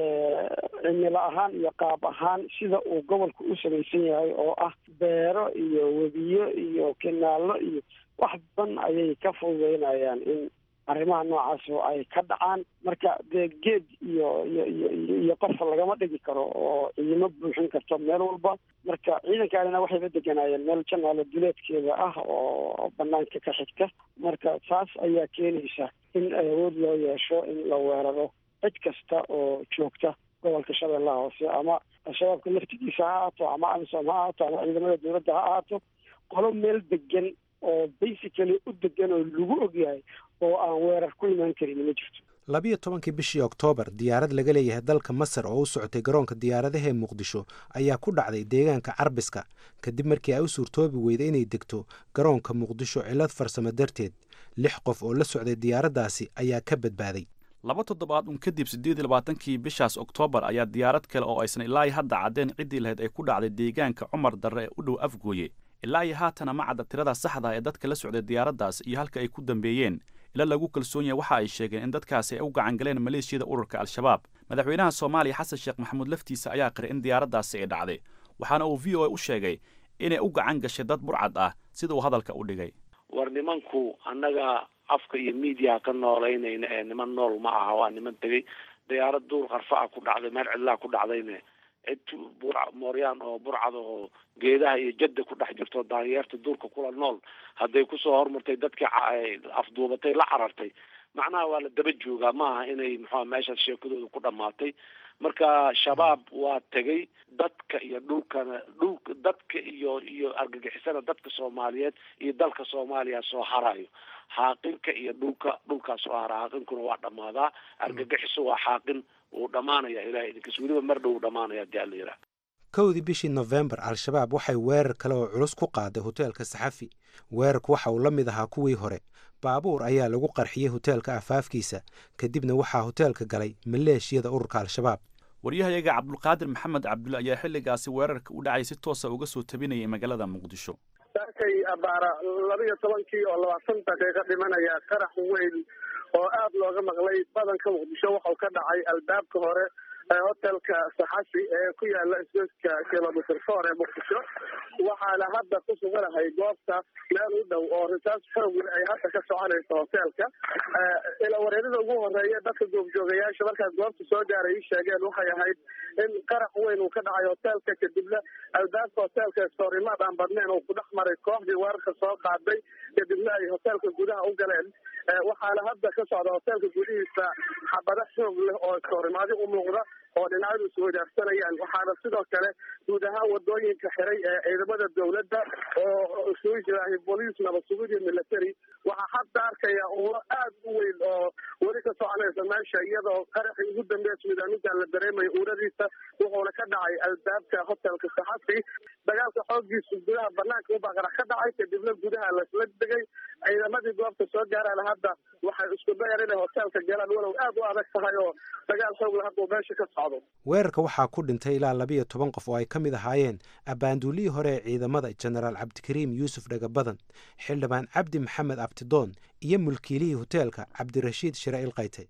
cimilo ahaan iyo qaab ahaan sida uu gobolku u samaysan yahay oo ah beero iyo webiyo iyo kinaallo iyo wax badan ayay ka fududeynayaan in arrimaha noocaas oo ay ka dhacaan marka dee geed iyo iyo iyo iyo qofka lagama dhigi karo oo ciidamo buuxin karto meel walba marka ciidankaanina waxayba deganaayeen meel janaalo duleedkeeda ah oo banaanka ka xigta marka taas ayaa keenaysa in awood loo yeesho in la weeraro cid kasta oo joogta gobolka shabeellaha hoose ama al-shabaabka laftigiisa ha ahaato ama amisom ha ahaato ama ciidamada dowladda ha ahaato qolo meel degan oo basically u degan oo lagu ogyahay oo aan weerar ku imaan karin ma jirto labiyo tobankii bishii oktoobar diyaarad laga leeyahay dalka masar oo u socotay garoonka diyaaradaha ee muqdisho ayaa ku dhacday deegaanka carbiska kadib markii ay u suurtoobi weyday inay degto garoonka muqdisho cillad farsamo darteed lix qof oo la socday diyaaraddaasi ayaa ka badbaaday laba toddobaad un kadib siddeed iyo labaatankii bishaas oktoobar ayaa diyaarad kale oo aysan ilaa iyo hadda caddeen ciddii lahayd ay ku dhacday deegaanka cumar darre ee u dhow afgooye ilaa iyo haatana ma cadda tirada saxda ee dadka la socday diyaaraddaas iyo halka ay ku dambeeyeen ila lagu kalsoon yahay waxa ay sheegeen in dadkaasi ay u gacan galeen maleeshiyada ururka al-shabaab madaxweynaha soomaaliya xasan sheekh maxamuud laftiisa ayaa qiray in diyaaraddaasi ay dhacday waxaana uu v o a u sheegay inay u gacan gashay dad burcad ah sida uu hadalka u dhigay war nimanku annaga afka iyo miidiyaha ka noolaynayna ee niman nool ma aha waa niman tegey diyaarad duur qarfa ah ku dhacday meel cidlaa ku dhacdayne cid bur mooryaan oo burcad oo geedaha iyo jadda ku dhex jirto daanyeerta duurka kula nool hadday kusoo hormartay dadkii afduubatay la carartay macnaha waa la daba joogaa maaha inay muxua meeshaas sheekadooda ku dhammaatay marka shabaab waa tegay dadka iyo dhulkana dhulka dadka iyo iyo argagixisana dadka soomaaliyeed iyo dalka soomaaliya soo harayo xaaqinka iyo dhulka dhulkaa soo hara xaaqinkuna waa dhammaadaa argagixiso waa xaaqin wuu dhammaanaya ilahay idinkas weliba mar dhow dhamaanaya hadii alla yidhaha kowdii bishii nofembar al-shabaab waxay weerar kale oo culus ku qaaday hoteelka saxafi weerarku waxa uu la mid ahaa kuwii hore baabuur ayaa lagu qarxiyey hoteelka afaafkiisa kadibna waxaa hoteelka galay maleeshiyada ururka al-shabaab waryahayaga cabdulqaadir maxamed cabdulle ayaa xilligaasi weerarka u dhacay si toosa uga soo tabinayay magaalada muqdisho saakay abaara labiyo tobankii oo labaatan daqiiqo dhimanaya qarax weyn oo aada looga maqlay badanka muqdisho waxau ka dhacay albaabka hore hotelka saxasi ee ku yaala isgoyska kilomitr four ee muqdisho waxaana hadda ku suganahay goobta meel u dhow oo risaas xoogl ay hadda ka soconayso hotelka ila wareerida ugu horeeya dadka goobjoogayaasha markaas goobta soo gaaray ii sheegeen waxay ahayd in qarax weyn uu ka dhacay hotelka kadibna albaabka hotelka soorimaad aan badnayn uu ku dhex maray kooxdii weerarka soo qaaday kadibna ay hotelka gudaha u galeen waxaana hadda ka socda hotelka gudihiisa xabado xoog leh oo soorimaadi u muuqda oo dhinacyadu iswadaagsanayaan waxaana sidoo kale guud ahaan wadooyinka xiray ee ciidamada dowladda oo isugu jiraahay booliis nabad sugid iyo military waxaa hadda arkaya ulo aad u weyn oo weli ka soconaysa meesha iyadoo qaraxii ugu dambeeya suudaanintan la dareemayo uuradiisa wuxuuna ka dhacay albaabka hotelka saxafi dagaalka xoogiisu gudaha banaanka ubaa qarax ka dhacay kadibna gudaha lasla degay ciidamadii goobta soo gaaraan hadda waxay isku dayar inay hotelka galaan walow aad u adag tahay oo dagaal xoogla hadda meesha ka socdo weerarka waxaa ku dhintay ilaa labiyo toban qof oo ay ka mid ahaayeen abbaanduulihii hore ee ciidamada jenaraal cabdikariim yuusuf dhagabadan xildhibaan cabdi maxamed abtidoon iyo mulkiilihii hoteelka cabdirashiid shire ilkayte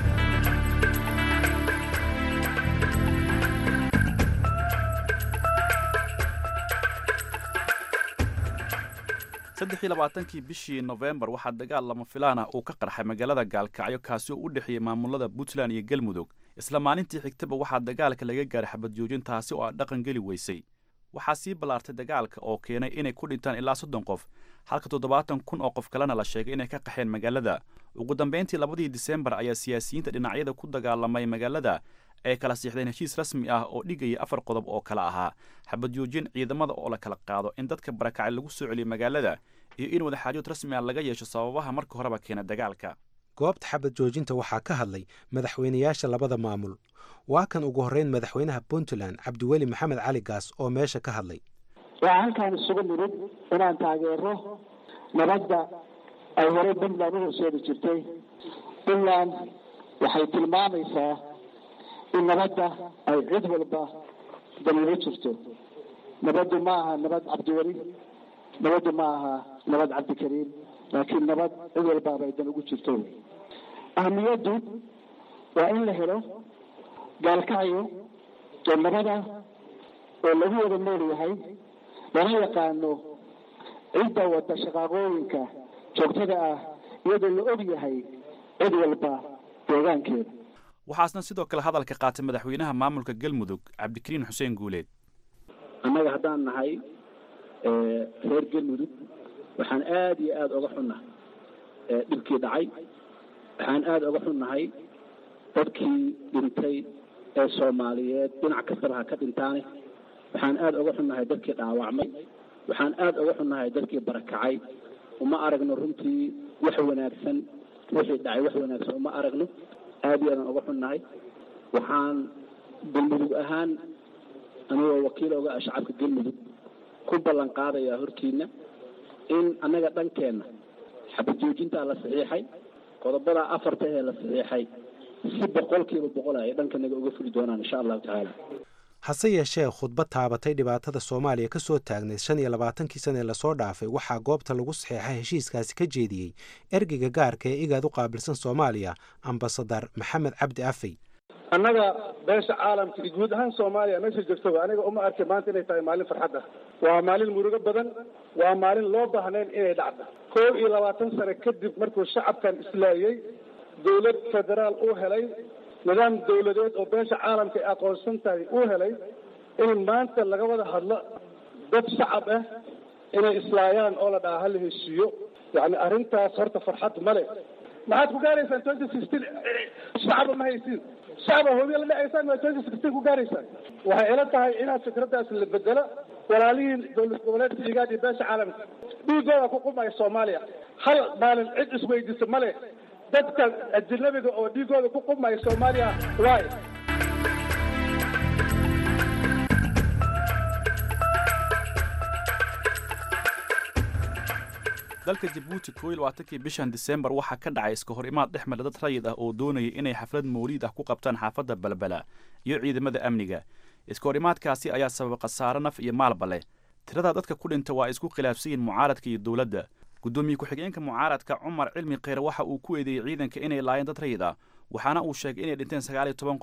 saddex iyo labaatankii bishii nofembar waxaa dagaal lama filaana uu ka qarxay magaalada gaalkacyo kaasi oo u dhexeeyey maamulada puntland iyo galmudug isla maalintii xigtaba waxaa dagaalka laga gaaray xabad joojin taasi oo aan dhaqan geli weysay waxaa sii ballaartay dagaalka oo keenay inay ku dhintaan ilaa soddon qof halka toddobaatan kun oo qof kalena la sheegay inay ka qaxeen magaalada ugu dambayntii labadii disembar ayaa siyaasiyiinta dhinacyada ku dagaalamay magaalada ay kala siixdeen heshiis rasmi ah oo dhigaya afar qodob oo kale ahaa xabad joojin ciidamada oo la kala qaado in dadka barakacay lagu soo celiyo magaalada iyo in wadaxaajood rasmi ah laga yeesho sababaha marka horeba keena dagaalka goobta xabad joojinta waxaa ka hadlay madaxweynayaasha labada maamul waa kan ugu horreyn madaxweynaha puntland cabdiweli maxamed cali gaas oo meesha ka hadlay waxaa halkaan isugu nimid inaan taageero nabadda ay horey puntland u horseedi jirtay puntland waxay tilmaamaysaa in nabadda ay cid walba daliilo jirto nabaddu ma aha nabad cabdiweli nabaddu ma aha nabad cabdikariim laakiin nabad cid walbaaba ay dan ugu jirto ahamiyaddu waa in la helo gaalkacyo oo nabada oo lagu wada nool yahay lana yaqaano cidda wada shaqaaqooyinka joogtada ah iyadoo la og yahay cid walba deegaankeeda waxaasna sidoo kale hadalka qaatay madaxweynaha maamulka galmudug cabdikariin xuseen guuleed annaga haddaan nahay reer galmudug waxaan aada iyo aada oga xunnahay dhibkii dhacay waxaan aada oga xunnahay dadkii dhintay ee soomaaliyeed dhinac kastaba ha ka dhintaane waxaan aada oga xunnahay dadkii dhaawacmay waxaan aada oga xunnahay dadkii barakacay uma aragno runtii wax wanaagsan wixii dhacay wax wanaagsan uma aragno aada iyo aadaan oga xunnahay waxaan galmudug ahaan anigoo wakiil oga ah shacabka galmudug ku ballan qaadayaa hortiina in annaga dhankeenna xabad joojintaa la saxiixay qodobada afarta ee la saxiixay si boqolkiiba boqol ay dhankanaga uga fuli doonaan insha allahu tacaala hase yeeshee khudbad taabatay dhibaatada soomaaliya ka soo taagnayd shan iyo labaatankii sana ee lasoo dhaafay waxaa goobta lagu saxeexay heshiiskaasi ka jeediyey ergeyga gaarka ee igaad u qaabilsan soomaaliya ambasadar maxamed cabdi afey annaga beesha caalamka iyo guud ahaan soomaaliya meesha joogtaba aniga uma arkay maanta inay tahay maalin farxad ah waa maalin murugo badan waa maalin loo baahnayn inay dhacdo koob iyo labaatan sano kadib markuu shacabkan islaayey dowlad federaal uu helay nidaam dowladeed oo beesha caalamka ay aqoonsan tahay uu helay in maanta laga wada hadlo dad shacab ah inay islaayaan oo la dhaha hala heshiiyo yacni arrintaas horta farxad male maxaad ku gaaraysaan twenty sixteen shacaba ma haysiin shacaba hobiya la dhacaysaan waa twenty sixteen ku gaaraysaan waxay ila tahay inaad fikraddaas la bedelo walaalihiin dowlad goboleedka igaad iyo beesha caalamka dhiigooda ku qumaya soomaaliya hal maalin cid isweydiisa male dadka ajnabiga oo dhiigooda ku qumaya soomaaliya waay dalka jabuuti koo iyo labaatankii bishan disembar waxaa ka dhacay iska hor imaad dhex mara dad rayid ah oo doonaya inay xaflad mawliid ah ku qabtaan xaafadda balbala iyo ciidamada amniga iska hor imaadkaasi ayaa sababa khasaare naf iyo maalba leh tirada dadka ku dhinta waa isku khilaafsan yihin mucaaradka iyo dowladda guddoomiye ku-xigeenka mucaaradka cumar cilmi kheyre waxa uu ku eedeeyey ciidanka inay laayeen dad rayid ah waxaana uu sheegay inay dhinteen sagaal iyo toban qof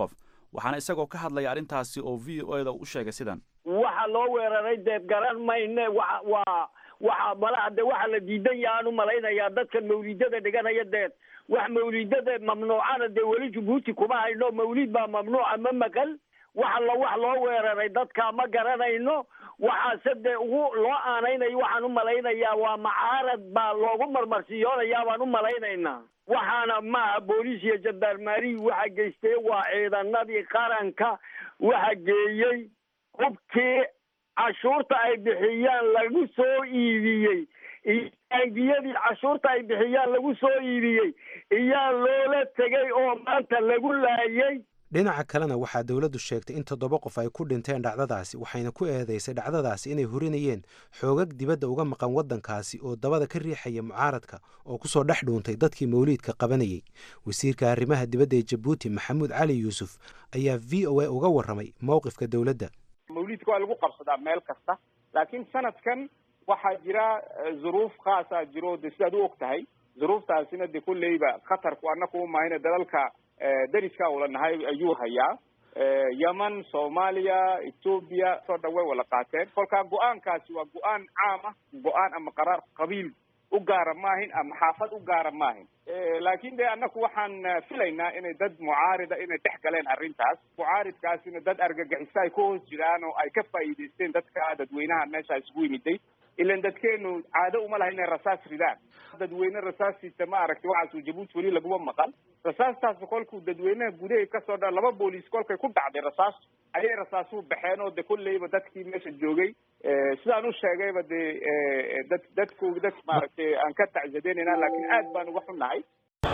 waxaana isagoo ka hadlaya arrintaasi oo v o eda u sheegay sidan waxa loo weeraray deed garan mayne wa waa waxa malaha de waxa la diidan yahaan u malaynayaa dadkan mawlidada dhiganaya deed wax mawlidada mamnuucana dee weli jabuuti kuma hayno mawlid baa mamnuuca ma maqal wax alla wax loo weeraray dadka ma garanayno waxaase dee ugu loo aanaynayo waxaan u malaynayaa waa macaarad baa loogu marmarsiyoonayaa baan u malaynaynaa waxaana maaha booliis iyo jandarmari waxa geystay waa ciidanadii qaranka waxa geeyey hubkii cashuurta ay bixiyaan lagu soo iibiyey iyo bangiyadii cashuurta ay bixiyaan lagu soo iibiyey iyaa loola tegay oo maanta lagu laayay dhinaca kalena waxaa dowladdu sheegtay in toddoba qof ay ku dhinteen dhacdadaasi waxayna ku eedeysay dhacdadaasi inay hurinayeen xoogag dibadda uga maqan waddankaasi oo dabada ka riixaya mucaaradka oo kusoo dhex dhuuntay dadkii mawliidka qabanayay wasiirka arrimaha dibadda ee jabuuti maxamuud cali yuusuf ayaa v o a uga warramay mowqifka dowladda mawliidka waa lagu qabsadaa meel kasta laakiin sanadkan waxaa jira zuruuf khaasaa jiro de sidaad u og tahay zuruuftaasina de kulleyba khatarku annaku umahayna dalalka dariska ula nahay ayuu hayaa yemen soomaaliya etoobiya soo dhan way wala qaateen kolkaa go-aankaasi waa go-aan caam ah go-aan ama qaraar qabiil u gaara maahin ama xaafad u gaara maahin laakin de annaku waxaan filaynaa inay dad mucaarida inay dhex galeen arrintaas mucaaridkaasina dad argagixisa ay ku hoos jiraan oo ay ka faa'iidaysteen dadka dadweynaha meesha isugu yimiday ilan dadkeenu caado uma laha inay rasaas ridaan dadweyne rasaasiisa ma aragtay waxaasuu jabuuti weli laguma maqan rasaastaasi kolkuu dadweynaha gudahay kasoo dha laba booliis kolkay ku dhacday rasaas ayay rasaasuhu baxeen oo de kolleyba dadkii meesha joogay sidaan u sheegayba de dad dadku dad maaragtay aan ka tacsadeynayna laakiin aad baan uga xunnahay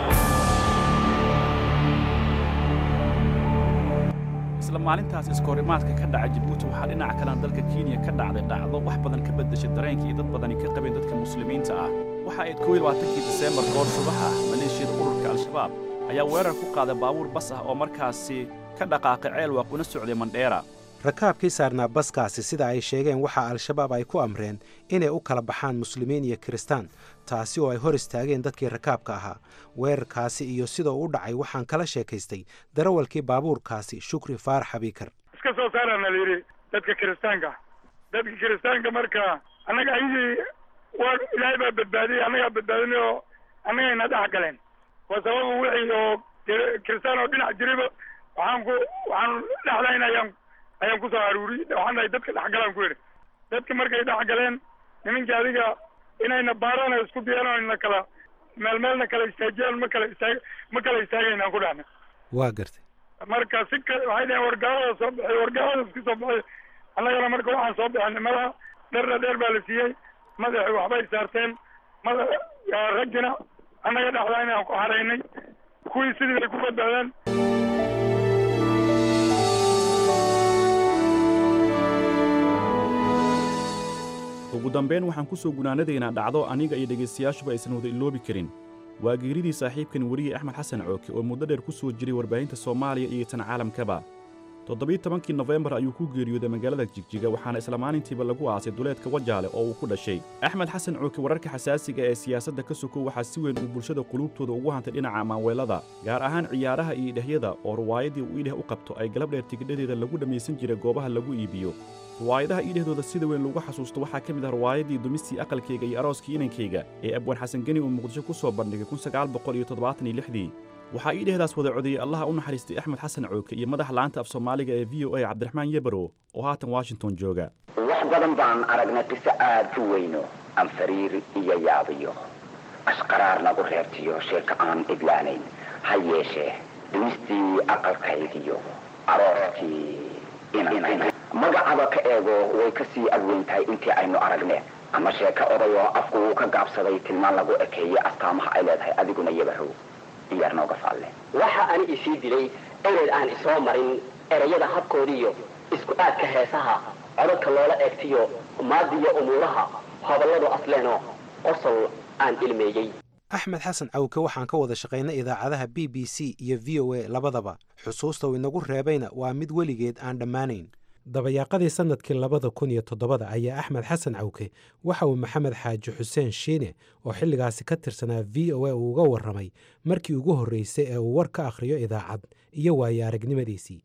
isla maalintaas iskahorimaadka ka dhaca jabuuti waxaa dhinaca kalena dalka kenya ka dhacday dhacdo wax badan ka beddeshay dareenkii dad badani ka qabeen dadka muslimiinta ah waxa ayd kow iyo labaatankii diseembar goor subax ah maleeshiyada ururka al-shabaab ayaa weerar ku qaaday baabuur bas ah oo markaasi ka dhaqaaqay ceelwaaq una socday mandheera rakaabkii saarnaa baskaasi sida ay sheegeen waxaa al-shabaab ay ku amreen inay u kala baxaan muslimiin iyo kiristaan taasi oo ay hor istaageen dadkii rakaabka ahaa weerarkaasi iyo sidoo u dhacay waxaan kala sheekaystay darawalkii baabuurkaasi shukri faarax abiikar iska soo saarana la yidhi dadka kiristaanka dadka kiristaanka marka annaga ayadii waa ilaahay baa badbaadiyey annagaa badbaadinay oo annagayna dhex galeen waa sababa wixii oo kiristaan oo dhinac jiriba waxaan ku waxaan dhexdayn ayaan ayaan kusoo aruuri waxaan dhahay dadka dhexgalaan ku yidhi dadka markay dhexgaleen nimankii adiga inayna baaraan isku diyaan oo ina kala meel meelna kala istaajiyaan ma kala istaag ma kala istaagaynaan ku dhahna waa gartay marka si ka waxay dhaheen wargaalada soo baxay wargaalada iska soo baxay annagana marka waxaan soo bixinay madaxa dherna dheer baa la siiyey madaxi waxbay saarteen mada raggina annaga dhexdaa inaan ku haraynay kuwii sidii bay ku badbaadeen ugu dambayn waxaan ku soo gunaanadaynaa dhacdo aniga iyo dhegaystayaashuba aysan wada iloobi karin waa geeridii saaxiibkan weriye axmed xasan cooke oo muddo dheer ku soo jiray warbaahinta soomaaliya iyo tan caalamkaba toddobiyi tobankii nofembar ayuu ku geeriyooday magaalada jigjiga waxaana isla maalintiiba lagu aasay duleedka wajaale oo uu ku dhashay axmed xasan cooke wararka xasaasiga ee siyaasadda ka sokow waxaa si weyn uu bulshada quluubtooda ugu hantay dhinaca maanweelada gaar ahaan ciyaaraha iyo idhahyada oo ruwaayadii uu idheh u qabto ay galab dheer tigidhadeeda lagu dhammaysan jiray goobaha lagu iibiyo ruwaayadaha iidhahdooda sida weyn lagu xasuusto waxaa ka mid ah ruwaayadii dumistii aqalkayga iyo arooskii inankayga ee abwaan xasan geni uu muqdisho ku soo bandhigay kunsagaalboqoliyotoddobaataniyolixdii waxaa iidhehdaas wada codeeyey allaha u naxariistay axmed xasan cooke iyo madaxa laanta af soomaaliga ee v o a cabdiraxmaan yebaro oo haatan washington jooga wax badan baan aragnay qiso aad u weyno aan fariiri iyo yaabiyo ashqaraar nagu reebtiyo sheeko aan idlaanayn ha yeeshee dumistii aqalkaygiyo arooskii magacaba ka eego way ka sii adweyn tahay intii aynu aragneen ama sheeko odayoo afku uu ka gaabsaday tilmaan lagu ekeeyey astaamaha ay leedahay adiguna yabarow iyaar nooga faalle waxa ani isii dilay ereyd aan isoo marin erayada habkoodiiyo isku aadka heesaha codadka loola eegtiyo maadiyo umuuraha hoballadu asleeno qosol aan ilmeeyey axmed xasan cawke waxaan ka wada shaqaynay idaacadaha b b c iyo v o a labadaba xusuusta uu inagu reebayna waa mid weligeed aan dhammaanayn dabayaaqadii sannadkii labada kun iyo toddobada ayaa axmed xasan cawke waxa uu maxamed xaaji xuseen shiine oo xilligaasi ka tirsanaa v o a uu uga warramay markii ugu horreysay ee uu war ka akhriyo idaacad iyo waayo aragnimadiisii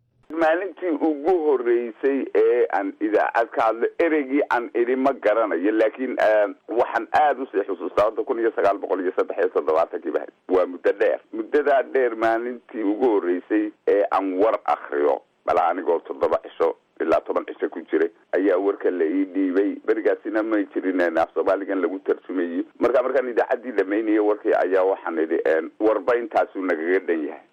maalintii ugu horeysay ee aan idaacad ka hadlo ereygii aan idhi ma garanayo laakiin waxaan aada usii xusuustaa hadda kun iyo sagaal boqol iyo saddex iyo toddobaatankii bahayd waa muddo dheer muddadaa dheer maalintii ugu horeysay ee aan war akriyo bala anigoo toddoba cisho ilaa toban cisho ku jiray ayaa warka la ii dhiibay berigaasina may jirin af soomaaligan lagu tarjumayo marka markaan idaacaddii dhamaynaya warkii ayaa waxaan idhi warba intaasuu nagaga dhan yahay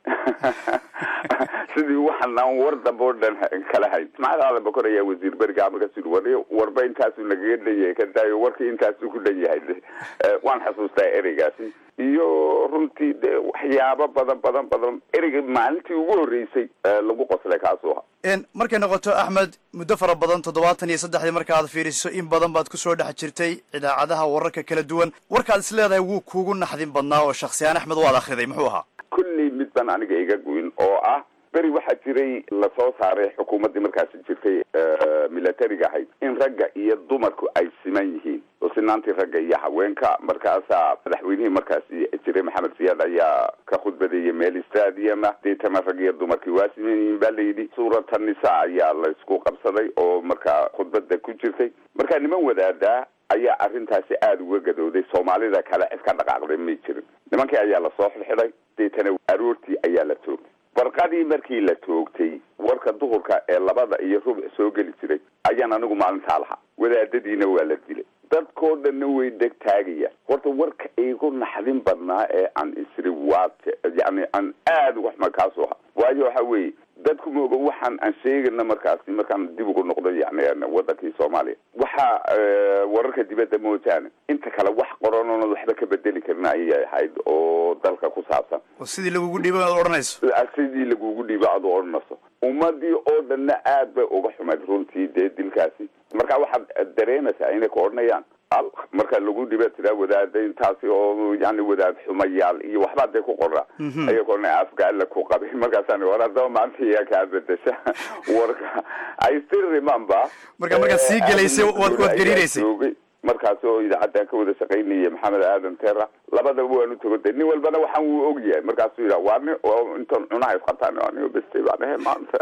sidii waxaan aan war dambe oo dhan kala hayn ismaaciil aadan bakor ayaa wasiir beriga markaas yidhi war warba intaasuu nagaga dhan yahay ka daayo warkii intaasuu ku dhan yahay waan xasuustaa ereygaasi iyo runtii de waxyaabo badan badan badan ereyga maalintii ugu horeysay lagu qoslay kaasuu ahaa markay noqoto axmed muddo fara badan toddobaatan iyo saddexdii marka aad fiiriso in badan baad kusoo dhex jirtay idaacadaha wararka kala duwan warkaad is leedahay wuu kuugu naxdin badnaa oo shaksiyaan axmed waad akhriday muxuu ahaa kulley mid baan aniga iga goyn oo ah beri waxaa jiray lasoo saaray xukuumaddii markaasi jirtay militariga ahayd in ragga iyo dumarku ay siman yihiin oo sinaantii ragga iyo haweenka markaasaa madaxweynihii markaasi jiray maxamed siyaad ayaa ka khudbadeeyay meel stadiuma deetana rag iyo dumarkii waa siman yihiin ba layidhi suurata nisa ayaa la isku qabsaday oo markaa khudbada ku jirtay markaa niman wadaadaa ayaa arrintaasi aada uga gadooday soomaalida kale cid ka dhaqaaqday may jirin nimankii ayaa lasoo xidxiday deetana aroortii ayaa la toogtay barqadii markii la toogtay warka duhurka ee labada iyo rubuc soo geli jiray ayaan anigu maalintaa lahaa wadaadadiina waa la dilay dadkoo dhanna way deg taagayaan horta warka igu naxdin badnaa ee aan isri waate yani aan aada uga xuma kaasoo ha waayo waxa weeye dadku mooga waxaan aan sheegana markaasi markaan dib ugu noqdo yani wadankii soomaaliya waxa wararka dibadda moojaane inta kale wax qoran oona waxba ka bedeli karin ayay ahayd oo dalka ku saabsan oo sidii lagugu dhiibo aad odhanayso sidii lagugu dhiibo aad odhanayso ummadii oo dhanna aad bay uga xumayd runtii dee dilkaasi marka waxaad dareemaysaa inay ka odhanayaan al marka lagu dhiba tiraa wadaada intaasi oo yani wadaad xumayaal iyo waxbaa dee ku qora aya ka odhanaya afgaala ku qabay markaasaan war haddaba maanta iyaa kaa bedesha warka i still remember marka markaad sii gelaysay waad waad gariiraysay markaas oo idaacaddan ka wada shaqaynaya maxamed aadan tera labadaba waan u tago de nin walbana waxaan wuu og yahay markaasuu yidhaha waa nin intaan cunaha isqabtaan anigo beste baan ahe maanta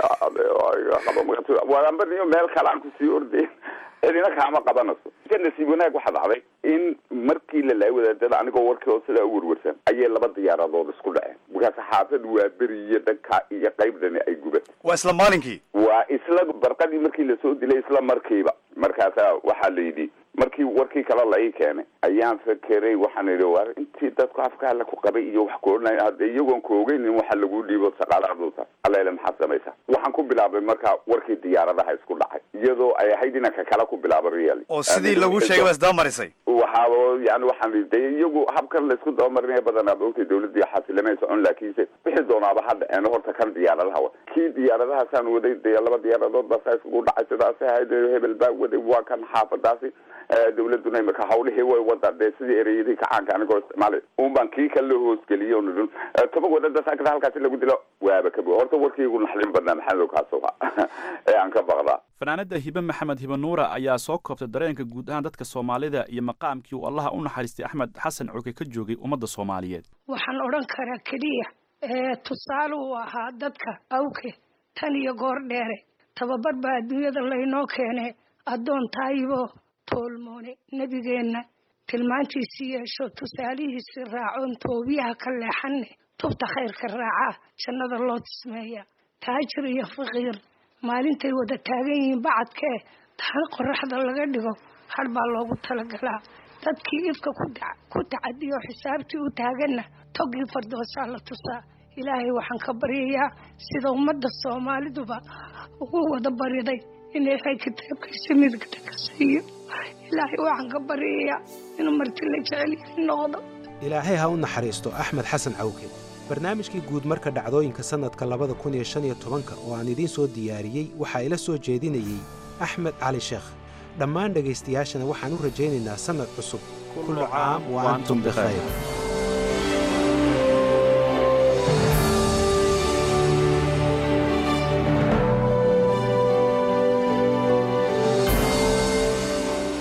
qabo waanba niyo meel kale aan kusii ordayn cidina kaama qabanayso ka nasiib wanaag waxaa dhacday in markii la laay wadaadada anigoo warkii oo sidaa u werwersan ayay laba diyaaradood isku dhaceen markaas xaafad waa beri iyo dhanka iyo qaybdani ay gubatay waa isla maalinkii waa isla barqadii markii lasoo dilay isla markiiba markaasa waxaa la yidhi markii warkii kale la ii keenay ayaan fakeray waxaan idhi war intii dadku afkaala ku qabay iyo wax ku odhanay hadde iyagoon ku ogeynin waxa lagu dhiibo shaqaalahaduuta allaile maxaad samaysaa waxaan ku bilaabay marka warkii diyaaradaha isku dhacay iyadoo ay ahayd inanka kale ku bilaabo real oo sidii lagu sheegay baa isdabamarisay waxaaba yani waxaan de iyagu habkan laisku dabamarinaya badanaa ogtay dawladii xasilamay socon laakiinse wixii doonaaba ha dhaceeno horta kan diyaaradaha wa kii diyaaradahaasaan waday dee laba diyaaradood basa iskugu dhacay sidaasi ahayd hebel baa waday waa kan xaafadaasi dawladuna imika hawlihii way wada dee sidii ereyadii kacaanka anigoo isticmaalay un baan kii kale loo hoosgeliyey on idhin toban wadada saakada halkaasi lagu dilo waaba ka horta warkiigu naxlin badnaa maxamed kaasuha ee aan ka baqdaa fanaanada hibe maxamed hibe nuura ayaa soo koobtay dareenka guud ahaan dadka soomaalida iyo maqaamkii uu allaha u naxariistay axmed xasan cuke ka joogay ummadda soomaaliyeed waxaan odhan karaa keliya tusaale uu ahaa dadka awke tan iyo goor dheere tababar baa adduunyada laynoo keene addoon taayibo toolmoone nebigeenna tilmaantiisii yeesho tusaalihiisii raacoon toobiyaha ka leexanne tubta khayrka raacaa jannada loo tismeeya taajir iyo faqiir maalintay wada taagan yihiin bacadkee taana qoraxda laga dhigo har baa loogu talagalaa dadkii ifka ku tacadiyo xisaabtii u taaganna togii fardoosaa la tusaa ilaahay waxaan ka baryayaa sida ummadda soomaaliduba ugu wada bariday in ilaahay kitaabkiisa midigta ka siiyo ilaahay waxaan ka baryayaa inuu marti la jecel yahay noqdo ilaahay ha u naxariisto axmed xasan cawke barnaamijkii guud marka dhacdooyinka sannadka labada kun iyo shan iyo tobanka oo aan idiin soo diyaariyey waxaa ila soo jeedinayey axmed cali sheekh dhammaan dhegaystayaashana waxaan u rajaynaynaa sannad cusub kullu caam wa antum bikhayr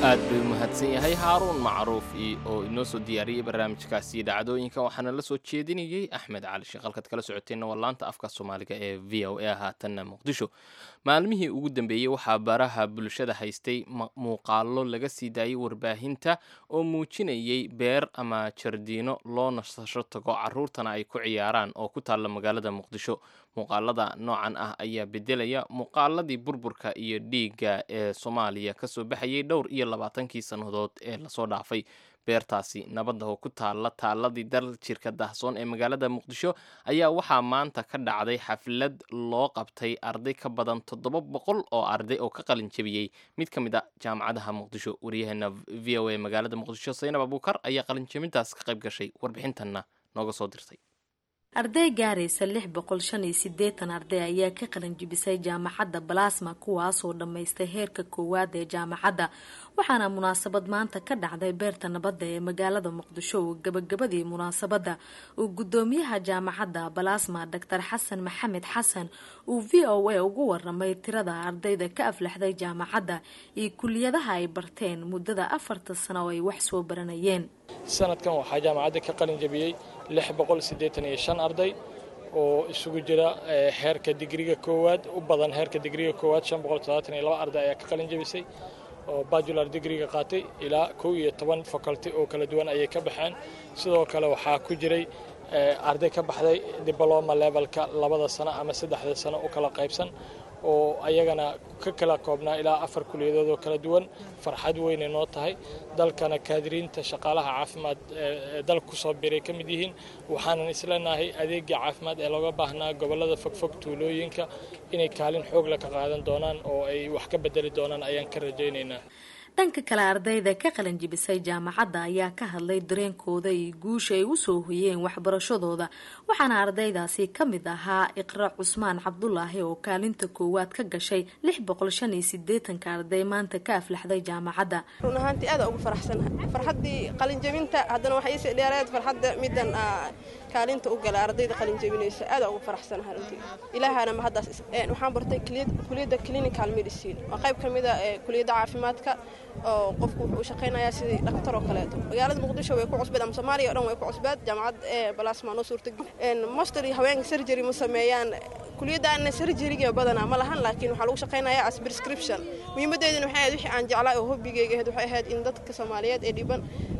aad bay umahadsan yahay haaruun macruuf oo inoo soo diyaariyey barnaamijkaasi dhacdooyinka waxaana la soo jeedinayey axmed cali sheekh halkaad kala socoteenna waa laanta afka soomaaliga ee v o a haatanna muqdisho maalmihii ugu dambeeyey waxaa baraha bulshada haystay muuqaalo laga sii daayey warbaahinta oo muujinayey beer ama jardiino loo nasasho tago caruurtana ay ku ciyaaraan oo ku taalla magaalada muqdisho muuqaalada noocan ah ayaa bedelaya muuqaaladii burburka iyo dhiigga ee soomaaliya kasoo baxayay dhowr iyo labaatankii sannadood ee lasoo dhaafay beertaasi nabadda oo ku taalla taaladii dal jirka dahsoon ee magaalada muqdisho ayaa waxaa maanta ka dhacday xaflad loo qabtay arday ka badan toddoba boqol oo arday oo ka qalin jebiyey mid ka mid a jaamacadaha muqdisho wariyaheena v o a magaalada muqdisho saynab abuukar ayaa qalin jebintaas ka qayb gashay warbixintanna nooga soo dirtay arday gaaraysa lix boqol shan iyo sideetan arday ayaa ka qalanjibisay jaamacadda balasma kuwaasoo dhammaystay heerka koowaad ee jaamacadda waxaana munaasabad maanta ka dhacday beerta nabadda ee magaalada muqdisho oo gabagabadii munaasabadda uu gudoomiyaha jaamacadda balasma doctor xasan maxamed xasan uu v o a ugu waramay tirada ardayda ka aflaxday jaamacadda iyo kuliyadaha ay barteen muddada afarta sano oo ay wax soo baranayeen sanadkan waxaa jaamacadda ka qalin jabiyey lix boqol siddeetan iyo shan arday oo isugu jira heerka digriga koowaad u badan heerka digriga koowaad shan boqol toddobaatan iyo laba arday ayaa ka qalin jabisay oo bajular digriga qaatay ilaa kow iyo toban faculty oo kala duwan ayay ka baxeen sidoo kale waxaa ku jiray arday ka baxday dibloma levelka labada sano ama saddexda sano u kala qaybsan oo ayagana ka kala koobnaa ilaa afar kuliyadood oo kala duwan farxad weynay noo tahay dalkana kaadiriinta shaqaalaha caafimaad ee dalka kusoo biray ka mid yihiin waxaanan isleenahay adeega caafimaad ee looga baahnaa gobolada fogfog tuulooyinka inay kaalin xoogla ka qaadan doonaan oo ay wax ka bedeli doonaan ayaan ka rajaynaynaa dhanka kale ardayda ka qalanjibisay jaamacadda ayaa ka hadlay dareenkooda iyo guusha ay usoo hoyeen waxbarashadooda waxaana ardaydaasi ka mid ahaa iqra cusmaan cabdulaahi oo kaalinta koowaad ka gashay lix boqol shan iyo sideetanka arday maanta ka aflaxday jaamacadda run ahaantii aada ugu faraxsanahay farxaddii qalinjabinta haddana waxaa iisii dheereed farxadda middan kaalinta u gala ardayda qalinjabinaysa aada ugu faraxsanahay runtii ilaahana ma haddaas waxaan bartay kuliyadda clinical medicine waa qayb ka mid a kuliyadda caafimaadka oo qofku wuxuu u shaqaynayaa sidii dhaktar oo kaleeto magaalada muqdisho way ku cusbeed ama soomaaliya o dhan way ku cusbeed jaamacad balasma noo suurtagel master iyo haweenka surgery ma sameeyaan kuliyaddaana surgeryga badanaa ma lahan laakiin waxaa lagu shaqaynayaa as prescription muhiimaddeeduna waxay ahayd wixii aan jeclaa oo hobbigayga ahayd waxay ahayd in dadka soomaaliyeed ee dhiban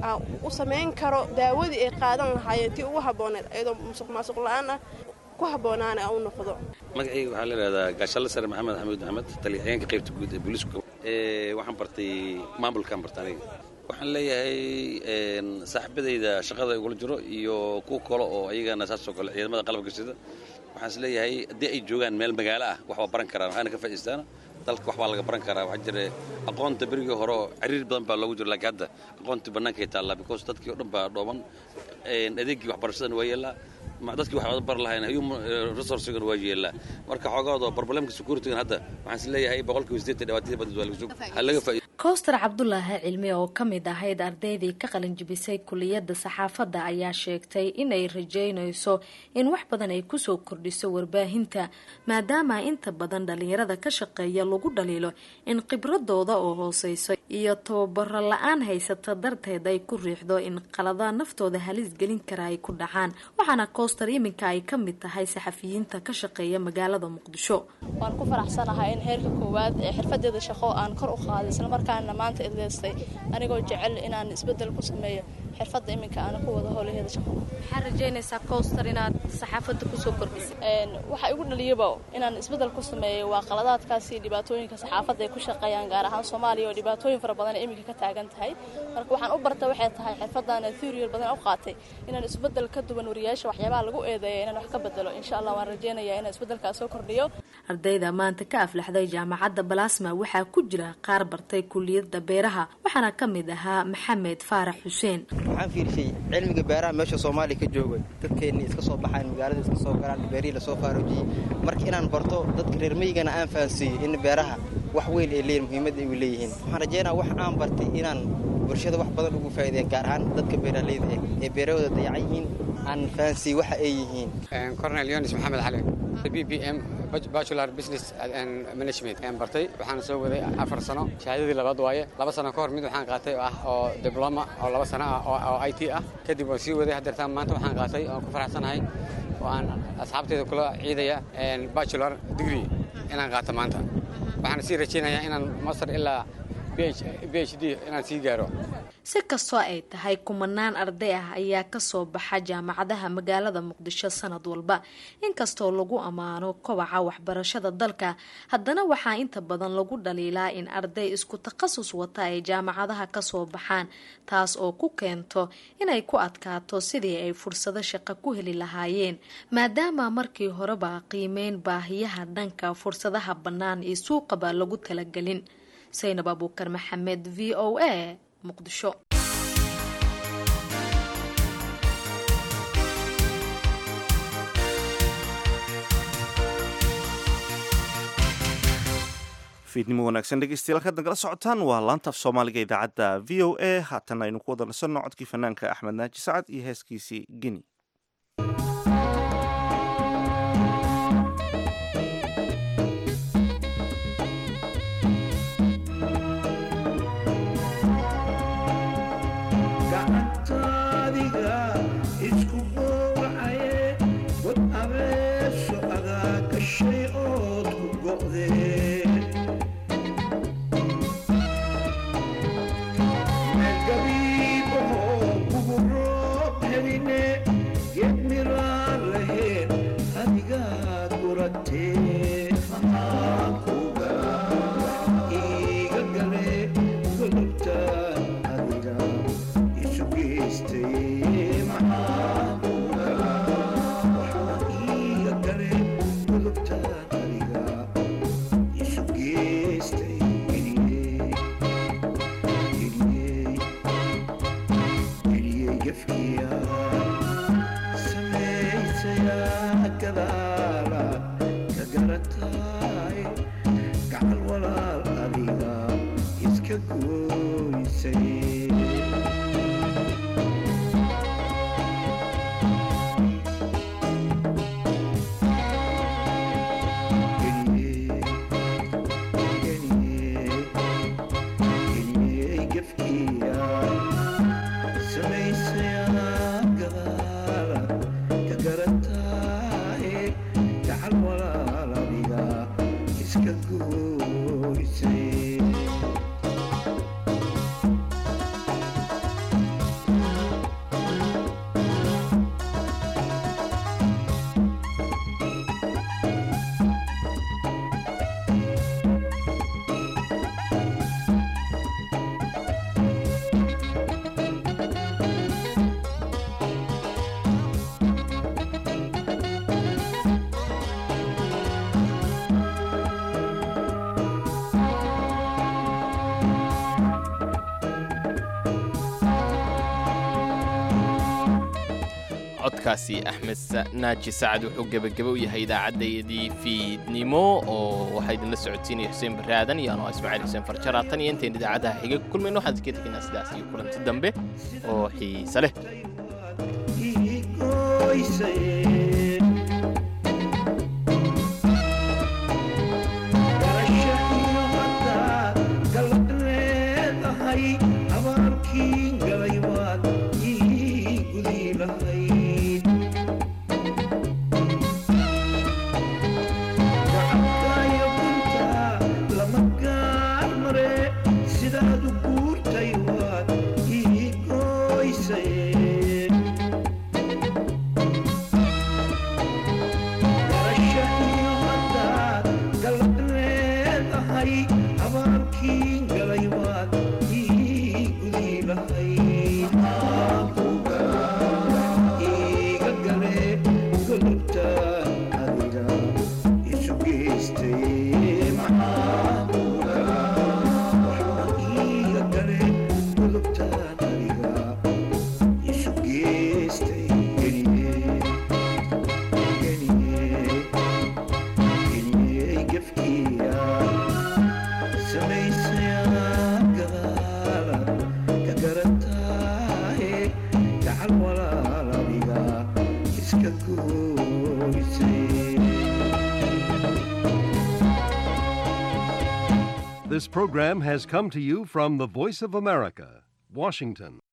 u samayn karo daawadii ay qaadan lahaayeen tii ugu habbooneed iyadoo musuq maasuq la-aan ah ku habboonaana u noqdo magacayga waxaa la yidhahdaa gaashalle sare maxamed xamuud maxamed taliyaxyeenka qaybta guud ee booliiska waxaan bartay maamulkaan bartay aniga waxaan leeyahay saaxiibadayda shaqada igula jiro iyo kuwa kale oo ayagana saasoo kale ciidamada qalabka sida waxaan is leeyahay haddii ay joogaan meel magaalo ah wax waa baran karaan waxaana ka faa'iistaana dalka wax baa laga baran karaa waxaa jira aqoonta berigii hore oo ciriir badan baa loogu jiro laakiin hadda aqoontii bannaankay taallaa because dadkii oo dhan baa dhooban adeegii waxbarashadana waa yeelaa dadkii wax bar lahayn human resourcegan waa yeelaa marka xoogooda problemka securitygan hadda waxaan is leeyahay boqolkiiba siddeetan dhibaatadii badid waa laga soo ha laga faa'iido kowstar cabdulaahi cilmi oo ka mid ahayd ardaydii ka qalinjibisay kuliyadda saxaafadda ayaa sheegtay inay rajeynayso in wax badan ay kusoo kordhiso warbaahinta maadaama inta badan dhalinyarada ka shaqeeya lagu dhaliilo in khibradooda oo hooseyso iyo tababaro la-aan haysata darteed ay ku riixdo in qalada naftooda halis gelin kara ay ku dhacaan waxaana kowstar iminka ay ka mid tahay saxafiyiinta ka shaqeeya magaalada muqdisho waan ku faraxsanahay in heerka koowaad ee xirfadeeda shaqo aan kor u qaaday islamarkaana maanta idleystay anigoo jecel inaan isbedel ku sameeyo xirfadda iminka aan ku wada howlaheeda shaqo maxaa rajeynaysaa kowstar inaad saxaafadda kusoo kordhisay waxa igu dhaliyaba inaan isbedel ku sameeyo waa qaladaadkaasi dhibaatooyinka saxaafadda ay ku shaqeeyaan gaar ahaan soomaaliya oo dhibaatooyin fara badan iminka ka taagan tahay marka waxaan u barta waxay tahay xirfaddaana theory badan u qaatay inaan isbedel ka duwan wariyaasha waxyaabaha lagu eedeeya inaan wax ka bedelo insha allah waan rajeynayaa inaan isbedelkaas soo kordhiyo ardayda maanta ka aflaxday jaamacadda balasma waxaa ku jira qaar bartay kuliyadda beeraha waxaana ka mid ahaa maxamed faarax xuseen waxaan fiirshay cilmiga beeraha meesha soomaaliya ka joogay dadkeenni iska soo baxaan magaalada iska soo galaan beerihii lasoo faaroojiyey marka inaan barto dadka reer meyigana aan fahansiiyo in beeraha wax weyn ay leeyihin muhiimadda ay leeyihiin waxaan rajeynaa wax aan bartay inaan bulshada wax badan ugu faa'iideeya gaar ahaan dadka beeraleyda eh ee beerahooda dayacan yihiin aan fahansiiyo waxa ay yihiin cornel yonis maxamed cali b b m bachelor business and management ayaan bartay waxaan soo waday afar sano shahaadadii labaad waaye laba sano ka hor mid waxaan qaatay oo ah oo dibloma oo laba sano ah oo oo i t ah kadib waan sii waday haddeertaan maanta waxaan qaatay oon ku faraxsanahay oo aan asxaabteeda kula ciidaya bachelor degree inaan qaato maanta waxaan sii rajaynayaa inaan master ilaa b h d inaan sii gaaro si kastoo ay tahay kumanaan arday ah ayaa kasoo baxa jaamacadaha magaalada muqdisho sanad walba inkastoo lagu ammaano kobaca waxbarashada dalka haddana waxaa inta badan lagu dhaliilaa in arday isku takhasus wata ay jaamacadaha kasoo baxaan taas oo ku keento inay ku adkaato sidii ay fursado shaqo ku heli lahaayeen maadaama markii horeba qiimeyn baahiyaha dhanka fursadaha bannaan iyo suuqaba lagu talagelin saynab abuukar maxamed v o a muqdisho fiidnimo wanaagsan dhegeystayaal kaad nagala socotaan waa laanta af soomaaliga idaacadda v o a haatan aynu ku wada nasanno codkii fanaanka axmed naaji sacad iyo heeskiisii geni codkaasi axmed naaji sacad wuxuu gebageba u yahay idaacaddayadii fiidnimo oo waxaa idinla socodsiinaya xuseen baraadan iyo anoo ismaaciil xuseen farjara tan iyo intayn idaacadaha xiga ku kulmayno waxaan iska tegaynaa sidaas iyo kulanti dambe oo xiise leh walaal adiga iska gooysay This program has come to you from the Voice of America, Washington.